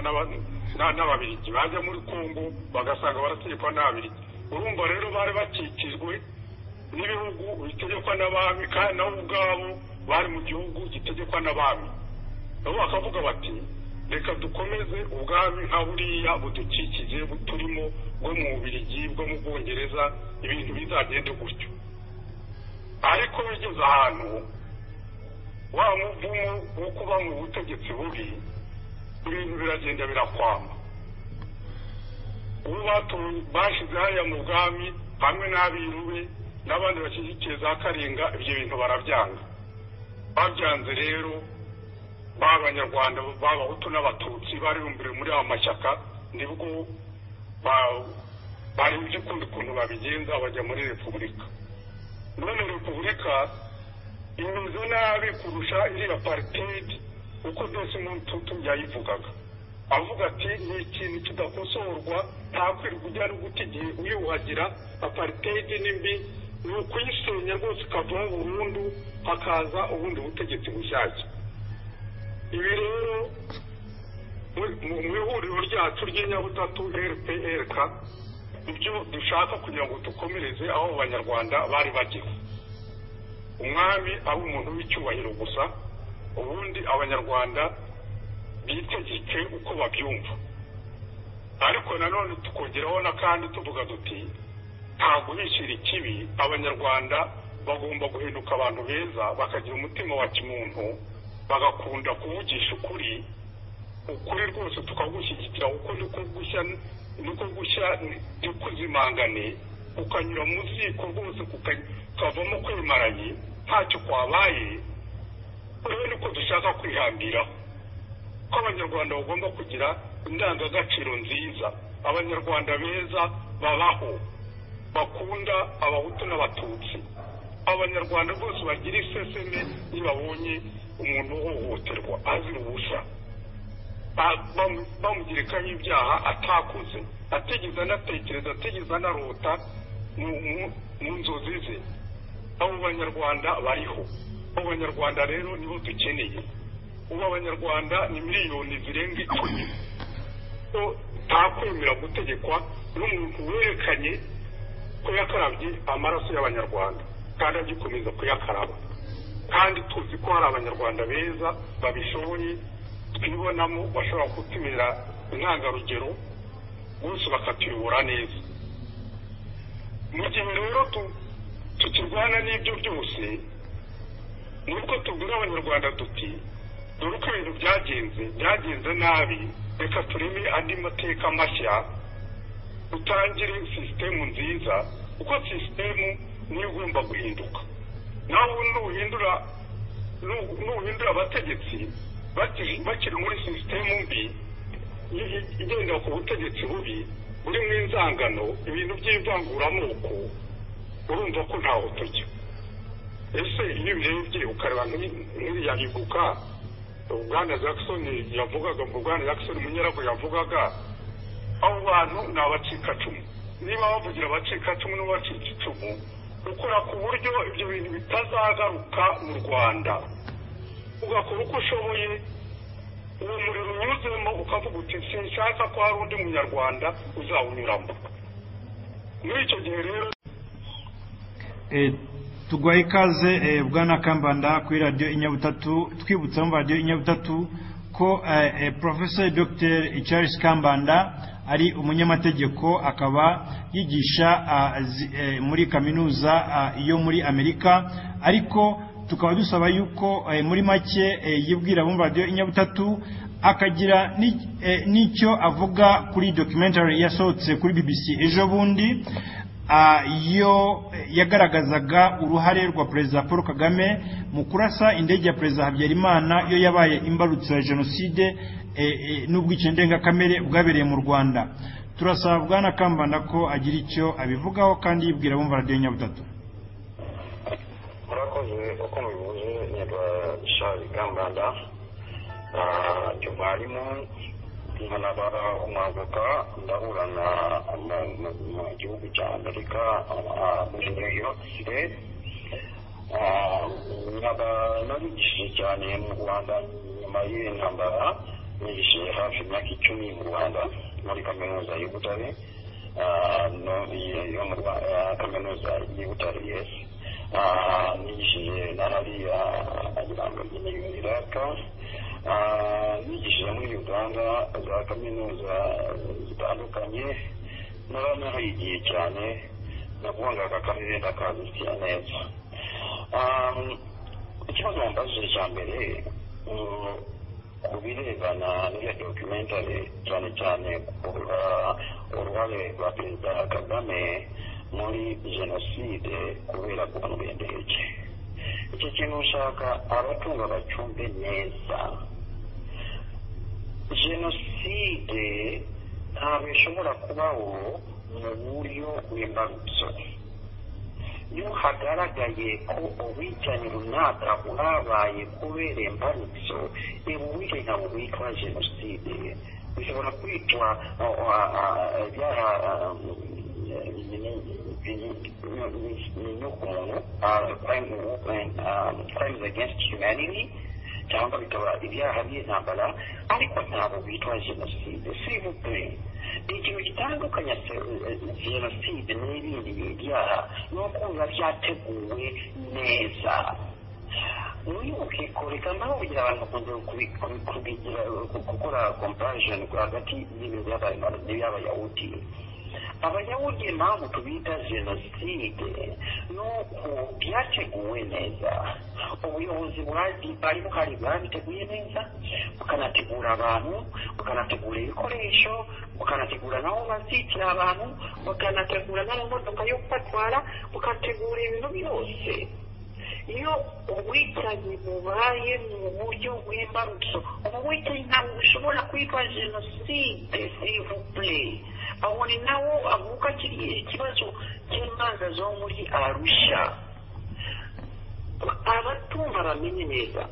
n'ababirigi bajya muri kongo bagasanga barategekwa n'ababirigi urumva rero bari bakikijwe n'ibihugu bitegekwa n'abami kandi nabo ubwabo bari mu gihugu gitegekwa n'abami nabo bakavuga bati reka dukomeze ubwami nka buriya budukikije buturimo bwo mu bubirigi bwo mu bwongereza ibintu bizagende gutyo ariko bigeze ahantu wa muvumo wo kuba mu butegetsi bubi ibintu biragenda birakwama ubu bashyize hariya mu bwami hamwe n'abirube n'abandi bashyigikiye za karinga ibyo bintu barabyanga babyanze rero b'abanyarwanda b'abahutu n'abatutsi bari bumbire muri ayo mashyaka nibwo bari by'ukunda ukuntu babigenza bajya muri repubulika none repubulika imeze nabi kurusha iriya paritedi uko desi mututu yayivugaga avuga ati ni ikintu kidakosorwa nta kwirirwa ujyana uguta igihe uyuhagira aparitedi n'imbi ni ukuyisenya rwose ukavaho burundu hakaza ubundi butegetsi bushyashya ibi rero mu ihuriro ryacu ry'inyabutatu rprk ibyo dushaka kugira ngo dukomereze aho abanyarwanda bari bageze umwami ari umuntu w'icyubahiro gusa ubundi abanyarwanda bitegeke uko babyumva ariko nanone tukongeraho n'akandi tuvuga duti ntabwo bishyira ikibi abanyarwanda bagomba guhinduka abantu beza bakagira umutima wa kimuntu bagakunda kuvugisha ukuri ukuri rwose tukagushyigikira kuko niko gushya niko gushya ntikuzimangane ukanyura mu ziko rwose ukavamo kwimaranye ntacyo kwabaye rero niko dushaka kwihambiraho ko abanyarwanda bagomba kugira indangagaciro nziza abanyarwanda beza babaho bakunda abahutu n'abatutsi abanyarwanda bose bagira iseseme ntibabonye umuntu uhohoterwa azira ubusa bamugerekanye ibyaha atakoze atigeze anatekereza atigeze anarota mu nzozi ze abo banyarwanda bariho abo banyarwanda rero nibo dukeneye ubu abanyarwanda ni miliyoni zirenga icumi ntakwemera gutegekwa n'umuntu werekanye ko yakarabye amaraso y'abanyarwanda kandi agikomeza kuyakaraba kandi tuzi ko hari abanyarwanda beza babishoboye twibonamo bashobora kutumira intangarugero bose bakatuyobora neza mu gihe rero tu- tukirwana n'ibyo byose ni uko tubwira abanyarwanda tuti dore uko ibintu byagenze byagenze nabi reka tureme andi mateka mashya utangire sisitemu nziza kuko sisitemu niyo igomba guhinduka nawe nuhindura nu- nuhindura abategetsi bakiri bakiri muri sisitemu mbi i- i- igendera ku butegetsi bubi burimo inzangano ibintu by'ivanguramoko urumva ko ntaho tujya ese iyo ubirebye ukareba nk'iriya iguka bwana jackson yavugaga mu bwana jackson munyarako yavugaga abo bantu ni abacikacumu niba bavugira abacikacumu n'abacika icumu ukora ku buryo ibyo bintu bitazagaruka mu rwanda ugakora uko ushoboye uwo muriro unyuzemo ukavuga uti sinshaka ko hari undi munyarwanda uzawunyuramo muri icyo gihe rero Eh, tuguhaye ikaze eh, bwana kambanda kuri radiyo inyabutatu twibutsa mu radiyo inyabutatu ko eh, eh, professor dr charles kambanda ari umunyamategeko akaba yigisha ah, zi- eh, muri kaminuza ah, yo muri amerika ariko tukaba dusaba yuko eh, muri make eh, yibwira mu radiyo inyabutatu akagira ni- eh, n'icyo avuga kuri documentary yasohotse kuri bbc ejo bundi Ah, iyo eh, yagaragazaga uruhare rwa perezida paul kagame mu kurasa indege ya perezida habyarimana iyo yabaye imbarutso ya jenoside eh, eh, n'ubwicanyi ndengakamere bwabereye mu rwanda turasaba bwana kambanda ko agira icyo abivugaho kandi yibwira bumva radiyo nyabutatu murakoze uko mubivuze nyirwa shari kambanda mwarimu nkanaba umwaguka ndahura na mu- mu- mu gihugu cya amerika ah, muri new york site nkaba narigishije cyane mu rwanda nyuma y'iyi ntambara nigishije hafi imyaka icumi mu rwanda muri kaminuza y'u butare ah, no- yo mu Rwa- ah, kaminuza y'u butare yesi nigishije n'ahariya agirango nyine iraka nigishije muri uganda za kaminuza zitandukanye naranahigiye cyane nakundaga akarere ndakazikiya neza ikibazo wambajije cya mbere mm, ku birebana n'iyo dokumentari cyane cyane ku ruha- uruhare rwa perezida kagame muri jenoside kubera guhanwa indege iki kintu ushaka abatunga bacumbe neza jenoside ntabwo ishobora kubaho mu buryo bw'imbarutso iyo hagaragaye ko ubwicanyi runaka bwabaye kubera imbarutso reba ubuhe ntabwo bwitwa jenoside bishobora kwitwa byaha inyokomuntu crimes against humanity cyangwa bikaba ibyaha by'intambara ariko ntabwo bitwa jenoside sivupure ikintu gitandukanya se- eh, jenoside n'ibindi byaha ni uko biba byateguwe neza wibuke kureka naho kugira abantu bakunze kubi- kubi- kubigira ku- gukora comparison hagati y'ibintu byabaye n'iy'abayahudi abayahudi impamvu tubita jenoside ni uko byateguwe neza ubuyobozi bwari bwari buhari bwabiteguye neza bukanategura abantu bukanategura ibikoresho bukanategura n'aho bazitira abantu bukanategura n'amamodoka yo kubatwara bukategura ibintu byose iyo ubwicanyi bubaye mu buryo bw'imbarutso ubu bwicanyi ntabwo bushobora kwitwa jenoside sivupure aho ni nawo avuka kiriya kibazo cy'imanza zo muri arusha abatumva bamenye neza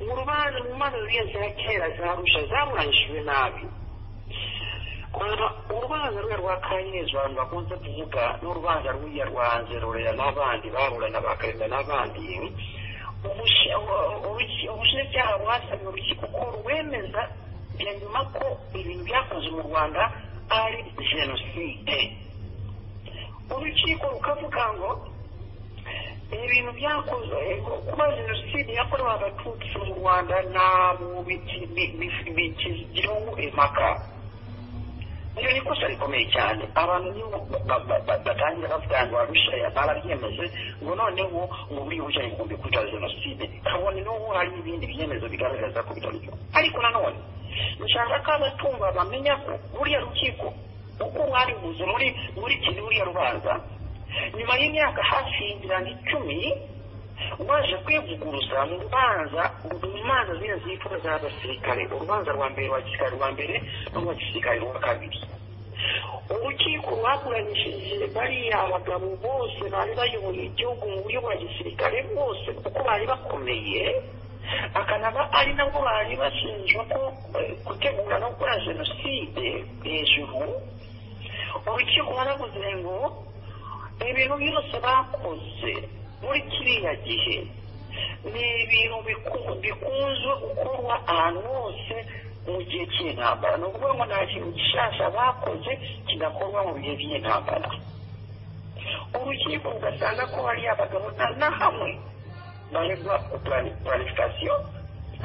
mu rubanza mu manza ziriya za kera za arusha zaburanishijwe nabi kuva urubanza rwe rwa kanyezo abantu bakunze kuvuga n'urubanza rw'iya rwa nzerorera n'abandi baburana bakarenda n'abandi ubushe- ubu- ubuki- ubushinjacyaha bwasabiye urukiko ko rwemeza ya nyuma ko ibintu byakoze mu rwanda ari jenoside urukiko rukavuga ngo ibintu byakozwe kuba jenoside yakorewe abatutsi mu rwanda ntabwo bikigiraho impaka iyo ni ikosa rikomeye cyane abantu niyo batangira bavuga ngo barushaya barabyemeje ngo noneho ngo buriya ubujyanye igihumbi kuri jenoside kabone n'ubu hari ibindi byemezo bigaragaza ko bitari byo ariko nanone nshaka ko abatumva bamenya ko buriya rukiko uko mwaribuze muri muri kiri ruriya rubanza nyuma y'imyaka hafi mirongo icumi waje kwivuguruza mu rubanza mu manza zino z'impfu z'abasirikare urubanza rwa mbere rwa gisirikare rwa mbere n'urwa gisirikare rwa kabiri urukiko rwakuranyishije bariya abagabo bose bari bayoboye igihugu mu buryo bwa gisirikare bose kuko bari bakomeye akanaba ari nabwo bari bashinjwa ko gutegura no gukora jenoside hejuru urukiko baravuze ngo ibintu byose bakoze muri kiriya gihe ni ibintu bikunzwe gukorwa ahantu hose mu gihe cy'intambara ni ukuvuga ngo nta kintu gishasha bakoze kidakorwa mu bihe by'intambara urukiko ugasanga ko hari abagabo na hamwe baregwa puranifikasiyo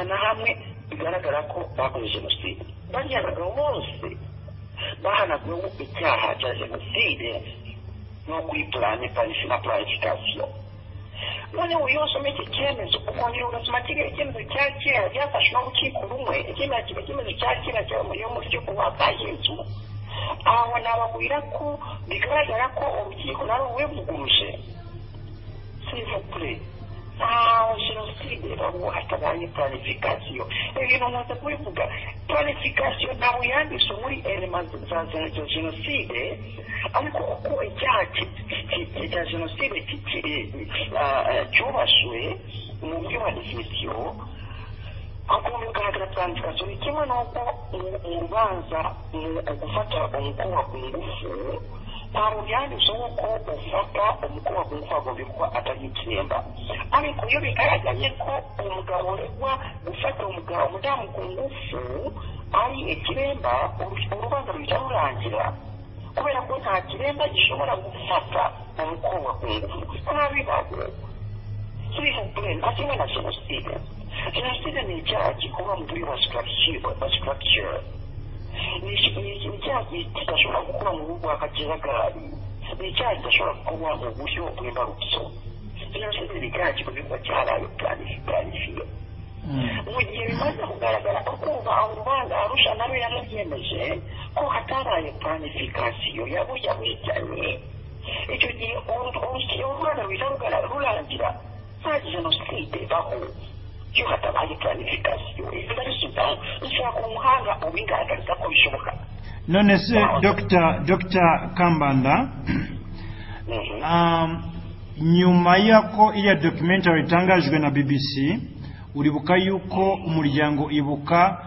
na hamwe bigaragara ko bakoze jenoside bariya abagabo bose bahanagweho icyaha cya jenoside no kwipurane parisi na puranifikasiyo noneho iyo wasoma iki cyemezo ukongera ugasoma kiriya cyemezo cya kera byafashwe n'urukiko rumwe ikindi kiba cyemezo cya kera cyo mu rukiko rwa kahinzu aho nababwira ko bigaragara ko urukiko nari uwivuguruje sivugure ntawe jenoside bavuga hatabaye puranifikasiyo ibintu nkunze kubivuga puranifikasiyo ntabwo yanditswe muri elema za jenoside ariko uko icyaha cya jenoside cyubashwe mu buryo bwa definisiyo hagomba kugaragara puranifikasiyo ni kimwe n'uko mu rubanza gufata umukobwa ku ngufu ntabwo byanditse nk'uko ufata umukobwa ku ngufu agomba kuba atari ikiremba ariko iyo bigaragaye ko umugabo uregwa gufata umugabo umudamu ku ngufu ari ikiremba urubanza ruhita rurangira kubera ko nta kiremba gishobora gufata umukobwa ku ngufu nta bibazo kibivugure nta kimwe na jenoside jenoside ni icyaha gikorwa mu buryo bwa sitarakiture ni icyaha kidashobora gukora mu rugo akakihagarari ni icyaha kidashobora gukorwa mu buryo bw'imbarutso jenoside ni icyaha gikorwa cyarayo planifiye mu gihe bimaze kugaragara ko kumva aho urubanza arusha nabo yarabyemeje ko hatabaye planifikasiyo yabuya wijyanye icyo gihe urubanza ruhita rurangira nta jenoside baho iyo hatabaye planifikasiyo izo ari sudan ushobora ku muhanga ubigaragariza ko bishoboka none se dr kambanda nyuma y'uko iriya documentary itangajwe na bbc uribuka yuko umuryango ibuka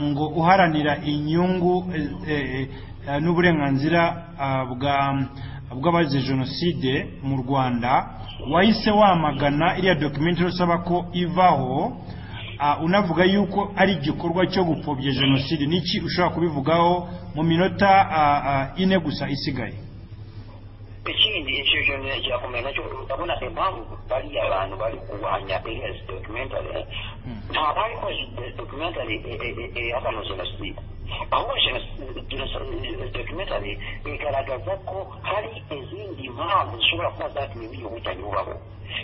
ngo uharanira inyungu n'uburenganzira bw'abazize jenoside mu rwanda wahise wamagana iriya documentary usaba ko ivaho unavuga yuko ari igikorwa cyo gupfobya jenoside niki ushobora kubivugaho mu minota ine gusa isigaye ikindi icyo cyo ngira kumenya cyo urabona impamvu bariya abantu bari kurwanya iriya documentary nta bari ko documentary ihakana jenoside ahubwo documentary igaragaza ko hari izindi mpamvu zishobora kuba zatumye uyu wicanyi bubaho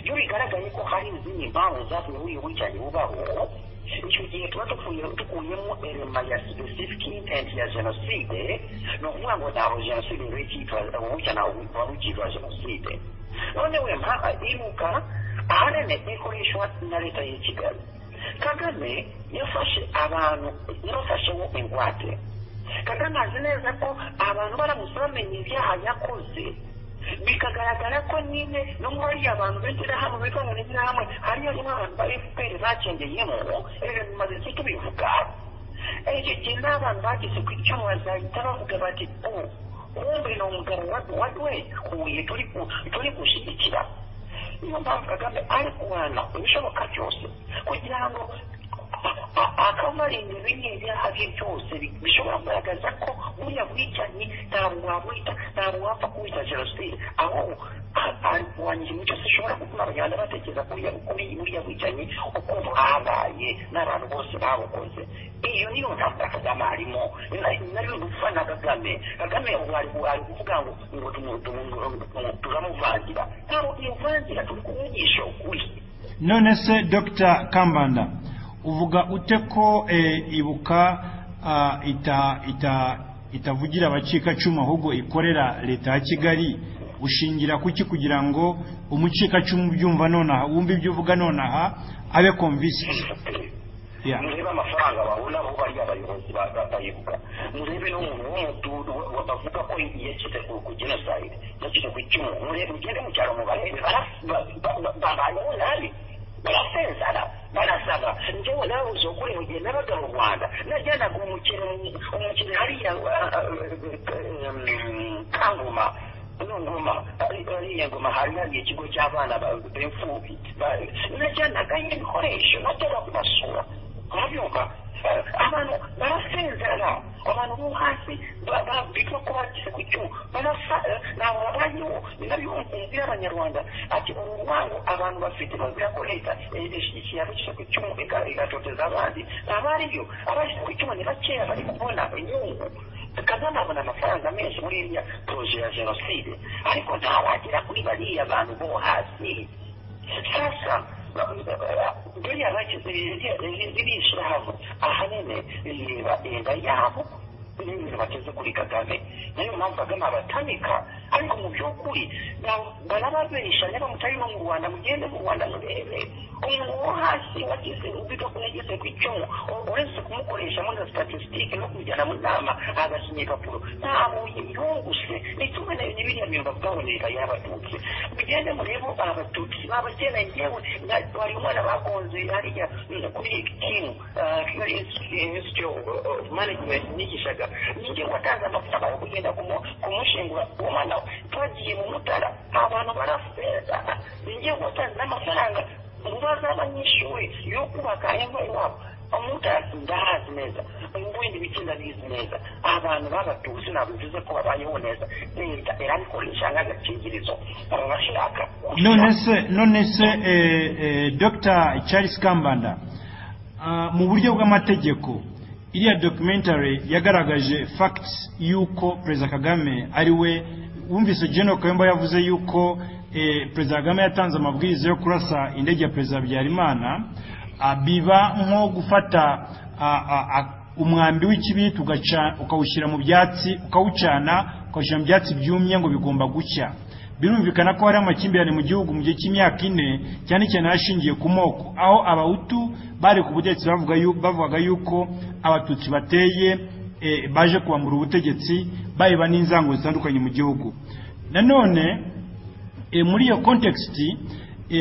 iyo bigaragaye ko hari izindi mpamvu zatumye uyu wicanyi bubaho icyo gihe tuba dukuyemo elema ya specific intent ya jenoside ni ukuvuga ngo ntabwo jenoside rero icyitwa ubucya ntabwo waba ucyitwa jenoside noneho iruka ahanini ikoreshwa na leta y'i kigali kagame yafashe abantu yafasheho ingwate kagame azi neza ko abantu baramutse bamenya ibyaha yakoze bikagaragara ko nyine no muri abantu b'ishyirahamwe bikorana n'ishyirahamwe hariyo abantu ba fpr bakengeyemo rero bimaze iki tubivuga icyo gihe n'abantu bageze ku icyuma bazahita bavuga bati o kumbe ni umugabo waduhekuye turi gushyigikira niyo mpamvu kagame ari kurwana ibishoboka byose kugira ngo akabarinda bimwe ibyaha bye byose bishobora kugaragaza ko buriya bwicanyi ntabwo wabwita ntabwo wapfa kuwita jenoside ahubwo wanjye mucyo zishobora gutuma abanyarwanda batekereza kuri buriya bwicanyi ukuntu bwabaye n'abantu bose babukoze iyo niyo ntambara kagame arimo nayo gufana kagame kagame wari wari kuvuga ngo ngo turamuvangira ntabwo tumuvangira turi kuvugisha ukuri none se dr kambanda uvuga ute ko ibuka itavugira abacikacumu ahubwo ikorera leta ya kigali ushingira kuki kugira ngo umucikacumu ubyumva nonaha wumve ibyo uvuga nonaha abe komvisiti murebe amafaranga babona bo bari abayobozi batayivuga murebe n'umuntu w'umududu bavuga ko yashyize ku genosayide yashyize ku icumu murebe ugende mu cyaro mubarebe babayeho nabi barasezara barasaba njyewe nawe uzokure mu gihe nabaga mu rwanda najyanaga umukino umukino hariya kanguma nunguma ariya ngoma hari hariya ikigo cy'abana b'imfubyi najyanaga ibikoresho najyaga kubasura murabyumva abantu barasezerana abantu bo hasi bigwa ko bagize ku cyuma ntabwo babayeho ni nabyo umvira y'abanyarwanda ati urwango abantu bafite bazira ko leta ishyira ishyira ku cyuma igatoteza abandi ntabariyo abashyize ku cyuma ni bakeya bari kubona inyungu kagame abona amafaranga menshi muri iriya poroje ya jenoside ariko ntawagera kuri bariya bantu bo hasi sasa buriya bashyize birishyira hamwe ahanini bireba inda yabo n'ibintu bageze kuri kagame niyo mpamvu kagame abatanika ariko mu by'ukuri barababeshanya bamutari no mu rwanda mugende mu rwanda murebe umuntu wo hasi wagize ubiga ko yageze ku icumu uretse kumukoresha muri statisitike no kumujyana mu nama agasinya igapuro ntabwo yiyunguse ni kimwe na biriya bintu bavuga ngo ni y'abatutsi mugende murebe abatutsi babakene ngewe wari umwana bagonze hariya kuri kimu kigali institute of management nigishaga ninjye watanze amafaranga yo kugenda kumushingura uwo mwana twagiye mu mutara abantu barafeza ninjye watanze n'amafaranga mubaza abanyeshuri yo kubaka ingo iwabo umutasi ndahazi neza ibindi bitsinda bizi neza abantu b'abatutsi ntabwo bivuze ko babayeho neza leta irabikoresha nk'agakingirizo barashaka none se none se dr charles kambanda mu buryo bw'amategeko iriya documentary yagaragaje facts y'uko perezida kagame ari we wumvise Gen kayumba yavuze y'uko perezida kagame yatanze amabwiriza yo kurasa indege ya perezida habyarimana biba nko gufata umwambi w'ikibi ukawushyira mu byatsi ukawucana ukawushyira mu byatsi byumye ngo bigomba gucya birumvikana ko hari amakimbirane mu gihugu mu gihe cy'imyaka ine cyane cyane hashingiye ku moko aho abahutu bari ku butegetsi bavugaga yuko abatutsi bateye baje kubambura ubutegetsi bareba n'inzango zitandukanye mu gihugu nanone muri iyo kontekisiti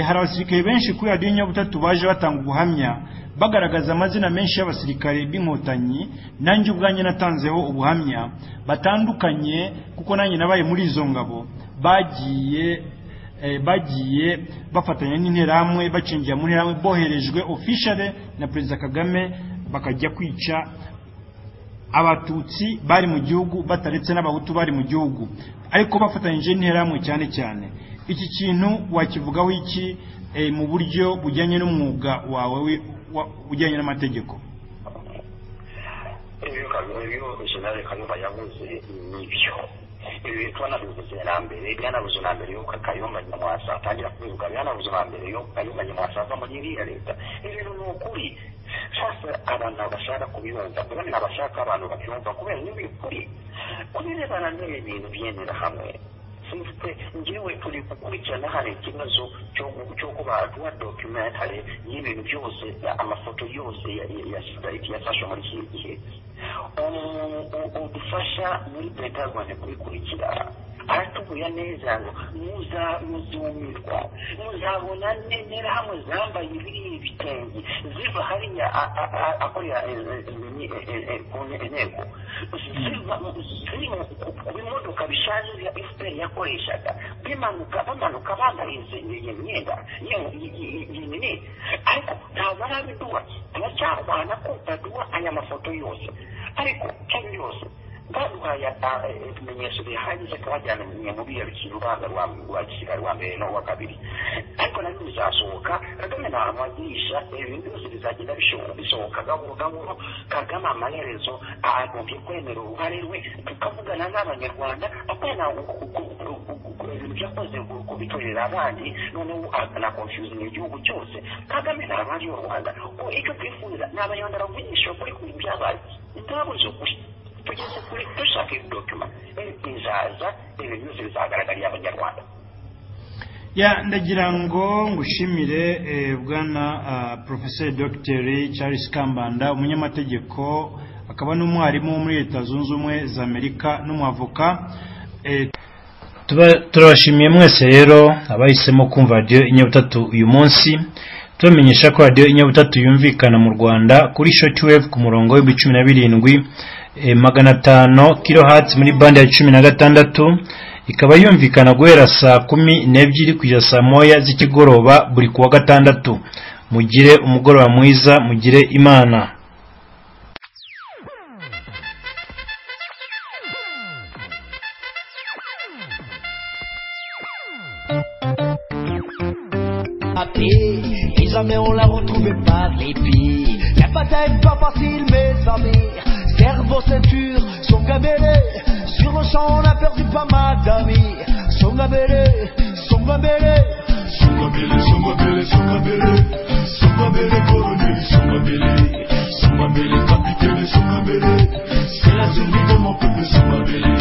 hari abasirikare benshi kuri radiyo nyabutatu baje batanga ubuhamya bagaragaza amazina menshi y'abasirikare b'inkotanyi nanjye ubwanjye natanzeho ubuhamya batandukanye kuko nanjye nabaye muri izo ngabo bagiye bagiye bafatanya n'interahamwe bacinjira mu nterahamwe boherejwe ofishare na perezida kagame bakajya kwica abatutsi bari mu gihugu bataretse n'abahutu bari mu gihugu ariko bafatanyije n'interahamwe cyane cyane iki kintu wakivugaho iki mu buryo bujyanye n'umwuga wawe ujyanye n'amategeko ibyo jenali kayumba yavuze ni byo ibi twanabivuze na mbere byanabuze na mbere yuko kayumba nyamwasa atangira kubivuga byanabuze na mbere yuko kayumba nyamwasa ava muri iriya leta ibintu ni ukuri sasa abantu bashaka kubiyumva kandi abashaka abantu babyumva kubera ni ukuri kubirebana n'ibi bintu byemera hamwe sifite ngewe turi gukurikirana hari ikibazo cyo kuba duha documentary y'ibintu byose amafoto yose yafashe muri iki gihe udufasha muri leta y'u rwanda kubikurikira aratubuye neza ngo muzamuzumirwa muzabona nemera hamwe zambaye biriya ibitenge ziva hariya akorera inteko ziri ku bimodoka bishaje bya fpr yakoreshaga bimanuka bamanuka bambaye iyo myenda yinini ariko ntabwo arabiduha turacyarwana ko baduha aya mafoto yose ariko cyangwa yose baduhaye ibimenyetso bihagije twajyana mu biriya bikintu urwanda rwa gisirikare rwa mbere n'uwa kabiri ariko nabyo bizasohoka kagame nta hantu agirisha ibintu byose bizagenda bisohoka gahoro gahoro kagame amaherezo agombye kwemera uruhare rwe tukavugana n'abanyarwanda akana ibintu byakoze kubitorera abandi noneho na confusion igihugu cyose kagame nta hantu ari rwanda ko icyo twifuza ni abanyarwanda bavugisha kuri ku bintu byabaye ingabo zo tugeze kuri dushaka iyi dokima izaza ibintu byose bizagaragarira abanyarwanda ya ndagira ngo ngushimire bwana porofeseri dogiteri charles kambanda umunyamategeko akaba n'umwarimu wo muri leta zunze ubumwe za amerika n'umwavoka turabashimiye mwese rero abahisemo kumva radiyo inyabutatu uyu munsi tubamenyesha ko radiyo inyabutatu yumvikana mu rwanda kuri shortwave ku murongo w'ibihumbi cumi na birindwi magana atanu kirohatsi muri bande ya cumi na gatandatu ikaba yumvikana guhera saa kumi n'ebyiri kugeza saa moya z'ikigoroba buri kuwa gatandatu mugire umugoroba mwiza mugire imana jamais on la retrouvait pas de l'épi. La bataille pas facile, mes amis. Cerveau, ceinture, son gabélé. Sur le champ, on a perdu pas mal d'amis. Son gabélé, son gabélé. Son gabélé, son gabélé, son gabélé. Son gabélé, colonel, son gabélé. Son gabélé, capitaine, son gabélé. C'est la survie de mon peuple, son gabélé.